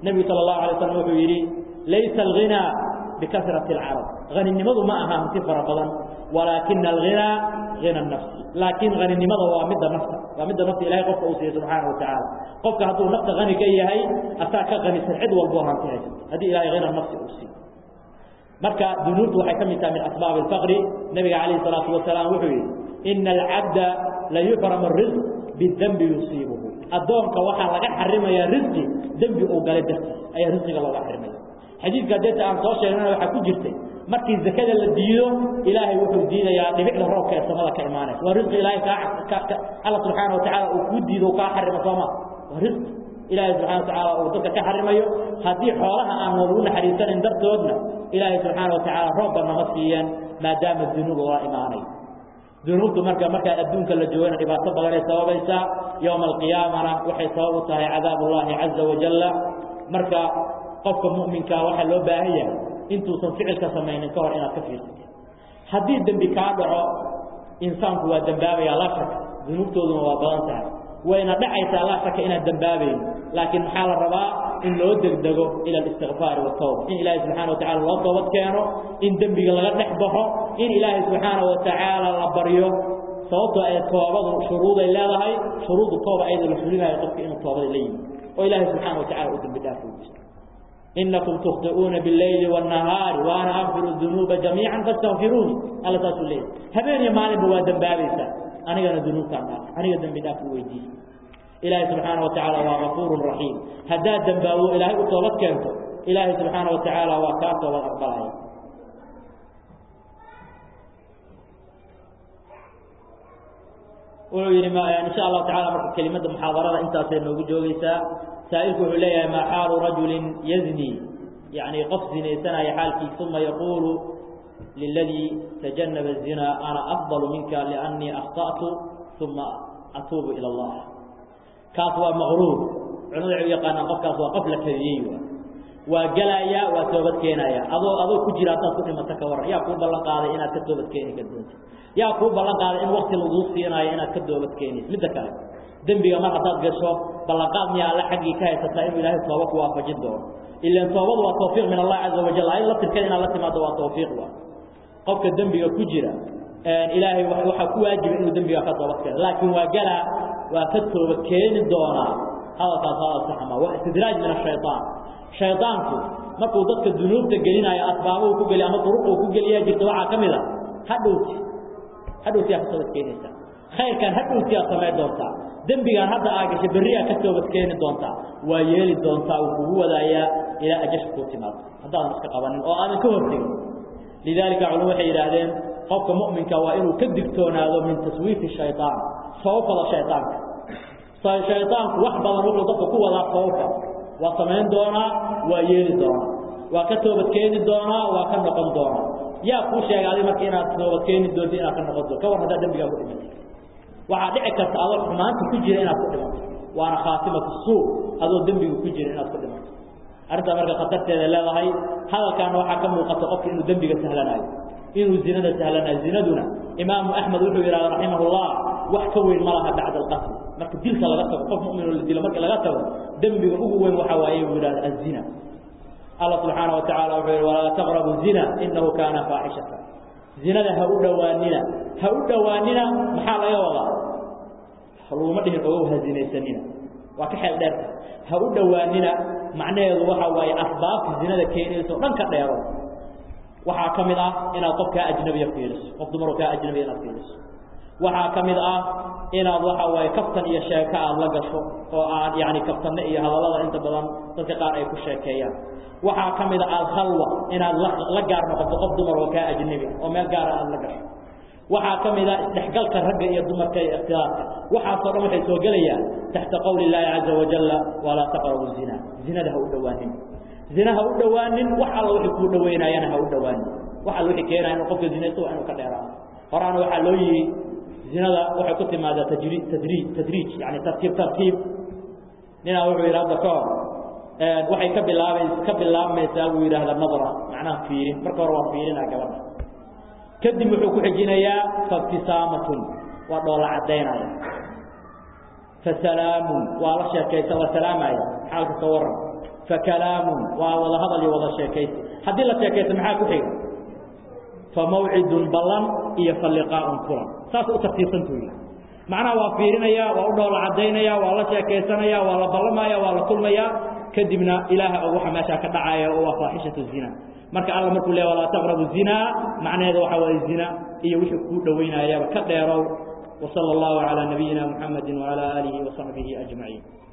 nebigu sala allahu alay slam wuxuu yidhi laysa alghinaa bikasrati alcarab haninimadu ma aha hanti fara badan walaakina alghinaa hina nafsi laakiin haninimada waa midda nafta waa midda nafta ilahay qofka uu siiye subxaana wa tacaala qofka hadduu nafta hani ka yahay asaa ka hanisan cid walboo hanti haysato haddii ilahay hina nafsi uu siiyo marka dunuubtu waxay ka mid tahay min asbaabi alfaqri nebiga calayhi salaatu wasalaam wuxuu yidhi ina alcabda la yuxramu risq bidembi yusiibuhu addoonka waxaa laga xarimayaa risqi dembi uu galay dartiis ayaa risqiga looga xarimaya xadiidka deeta aan soo sheegnana waxaa ku jirtay markii zakada la diido ilaahay wuxuu diidayaa dhibicda roobka ee samada ka imaanaysa waa risqi ilaahay kaa alla subxaana watacaala uu kuu diido kaa xarimo sooma waa risqi ilaahay subxana watacaala uu dadka ka xarimayo haddii xoolaha aan noogu naxariisanin dartoodna ilaahay subxaana watacaala roobba nama siiyeen maadaama dunuub oola imaanayo dunuubtu marka markaa adduunka la joogana dhibaato badanay sababaysaa yowma alqiyaamana waxay sabab u tahay cadaab ullaahi caza wajalla marka qofka mu'minkaa waxaa loo baahan yahay intuusan ficilka samaynin ka hor inaad ka fiirsatid haddii dembi kaa dhaco insaanku waa dembaabaya laa shaka dunuubtooduna waa badan tahay wayna dhacaysaa laa shaka inaad dembaabayn laakiin maxaa la rabaa in loo degdego ila alistikfaari watawba in ilaahay subxana watacala loo toobad keeno in dembiga laga dhex baxo in ilaahay subxaana watacaala la baryo sababtoo ay toobadu shuruuday leedahay shuruudu tooba ayada la fulinayo qofka inuu toobada la yimi oo ilaahay subxaana watacala u dembi dhaaf ujisto inakum tukhti'uuna biاleyli wاnahaari waana akfiru dunuuba jamiica fastakfiruuni alla saasuu leeyahy habeen iyo maalinba waa dembaabaysaa anigana dunuubtaan dhaaf aniga dembi dhaaf u weydiisa ilaahay subxaana watacaala waa gafuurun raxiim haddaad dembaabo ilaahay u toobad keento ilaahay subxaana watacaala waa kaa toobad aqbalaya wuxuu yidhi insha allahu tacala marka kelimada muxaadarada intaasay noogu joogaysaa saa'ilku wuxuu leeyahay maa xaalu rajulin yazni yani qof zinaysanaya xaalkiis uma yaquulu liladii tajanaba الzina ana afضal minka liannii akhta'tu uma atuubu ilى اllah kaas waa maqruur culamada waxay u yaqaanaan qofkaas waa qof la kadiyey waa gelaya waa toobad keenaya adoo adoo ku jira haddaad ku dhimato ka warran yaa kuu ballan qaaday inaad ka toobad keeni ka doonto yaa kuu ballan qaaday in wakti laguu siinaayo inaad ka toobad keenayso midda kale dembiga mar haddaad gasho ballanqaad miyaa alle xaggii ka haysataa inuu ilaahay tooba ku waafajin doono ilan toobadu waa tawfiiq min allah caza wajal ayad laftirkeeda inaad la timaado waa tawfiiq wa qofka dembiga ku jira ilaahay waxaa ku waajiba inuu dembiga ka toobad keeno laakiin waa galaa waa ka tooba keeni doonaa hadalkaas hadal saxma waa istidraaj min ashayaan shaydaanku markuu dadka dunuubta gelinayo asbaabuhu ku geliy ama duruquu ku geliyaa jirta waxaa ka mid a hadhowti hadhowti aa ka toobad keenaysaa khayrkan hadhowti aad samayn doontaa dembigaan hadda aa gashay berri aa ka toobad keeni doontaa waa yeeli doontaa uu kugu wadaayaa ilaa ajasha kuu timaado haddaadan iska qabanin oo aadan ka hortegin lidaalika culum waxay yidhaahdeen qofka mu'minka waa inuu ka digtoonaado min taswiifi shayaan sababfada shaydaanka shaydaanku wax badan wuxuu dadka ku wadaa sababka waa samayn doonaa waa yeeli doonaa waa ka toobad keeni doonaa waa ka noqon doonaa yaa kuu sheegay adi marka inaad toobad keeni doonto inaad ka noqon doonto ka war haddaa dembigaa ku dhimatay waxaa dhici karta adoo xumaanta ku jira inaad ku dhimato waana khaatimatu suu adoo dembiga ku jira inaad ku dhimato arrintaa marka khatarteeda leedahay hadalkaana waxaa ka muuqata qofka inuu dembiga sahlanaayo inuu zinada sahlanaayo zinaduna imaamu axmed wuxuu yidhahda raximahullah wax ka weyn ma laha bacda alqatl marka dilka laga tago qof mu'minoo la dilo marka laga tago dembiga ugu weyn waxa waaye buu yidhahda azina allah subxaana wa tacala wuxuu yidhi walaa taqrabu zina inahu kaana faaxishata zinada ha u dhowaanina ha u dhowaanina maxaa laga wadaa laguma dhihin ogow ha zinaysanina waa ka xeel dheerta ha u dhowaanina macnaheedu waxa waaye asbaabta zinada keenayso dhan ka dheero waxaa ka mid ah inaad qof kaa ajnabiya fiiriso qof dumaroo kaa ajnabiya inaad fiiriso waxaa ka mid ah inaad waxa waaye kaftan iyo sheeko aad la gasho oo aad yani kaftanne iyo hadallada inta badan dadka qaar ay ku sheekeeyaan waxaa ka mid a alkhalwa inaad la gaar noqoto qof dumar oo kaa ajnabi oo meel gaara aad la gasho waxaa ka mid a isdhexgalka ragga iyo dumarka iyo ikhtilaafka waxaasoo dhan waxay soo gelayaan taxta qowli illaahi caza wajalla walaa taqrabu zina zinada ha u dhowaanin zina ha u dhowaanin wax alla wixii kuu dhoweynaayana ha u dhowaanin wax alla wixii keenaya inuu qofka zinaysto waa inuu ka dheeraado horaana waxaa loo yihi zinada waxay ku timaadaa tajri tadriij tadriij yani tartiib tartiib ninaa wuxuu yidhi hadda ka hor waxay ka bilaabay ka bilaabmaysaa buu yidhaahda nadra macnaha fiirin marka hore waa fiirinaa gabadha kadib wuxuu ku xijinayaa faibtisaamatun waa dhoola caddaynaya fasalaamun waa la sheekaysa waa salaamaya xaalka ka waran fakalaamun waa wada hadal iyo wada sheekaysi haddii la sheekaysto maxaa ku xiga famawcidun ballan iyo faliqaaun kulan saas u tartiibsantuu yidhi macnaha waa fiirinaya waa u dhoola cadaynaya waa la sheekaysanaya waa la ballamaya waa la kulmaya kadibna ilaaha og waxa meeshaa ka dhacaya oo waa faaxishatu zina marka alla markuu le walaa taqrabu zinaa macnaheeda waxaa waaye zina iyo wixii kuu dhowaynayaba ka dheerow وصلى الله على نبينا محمد وعلى آله وصحبه أجمعين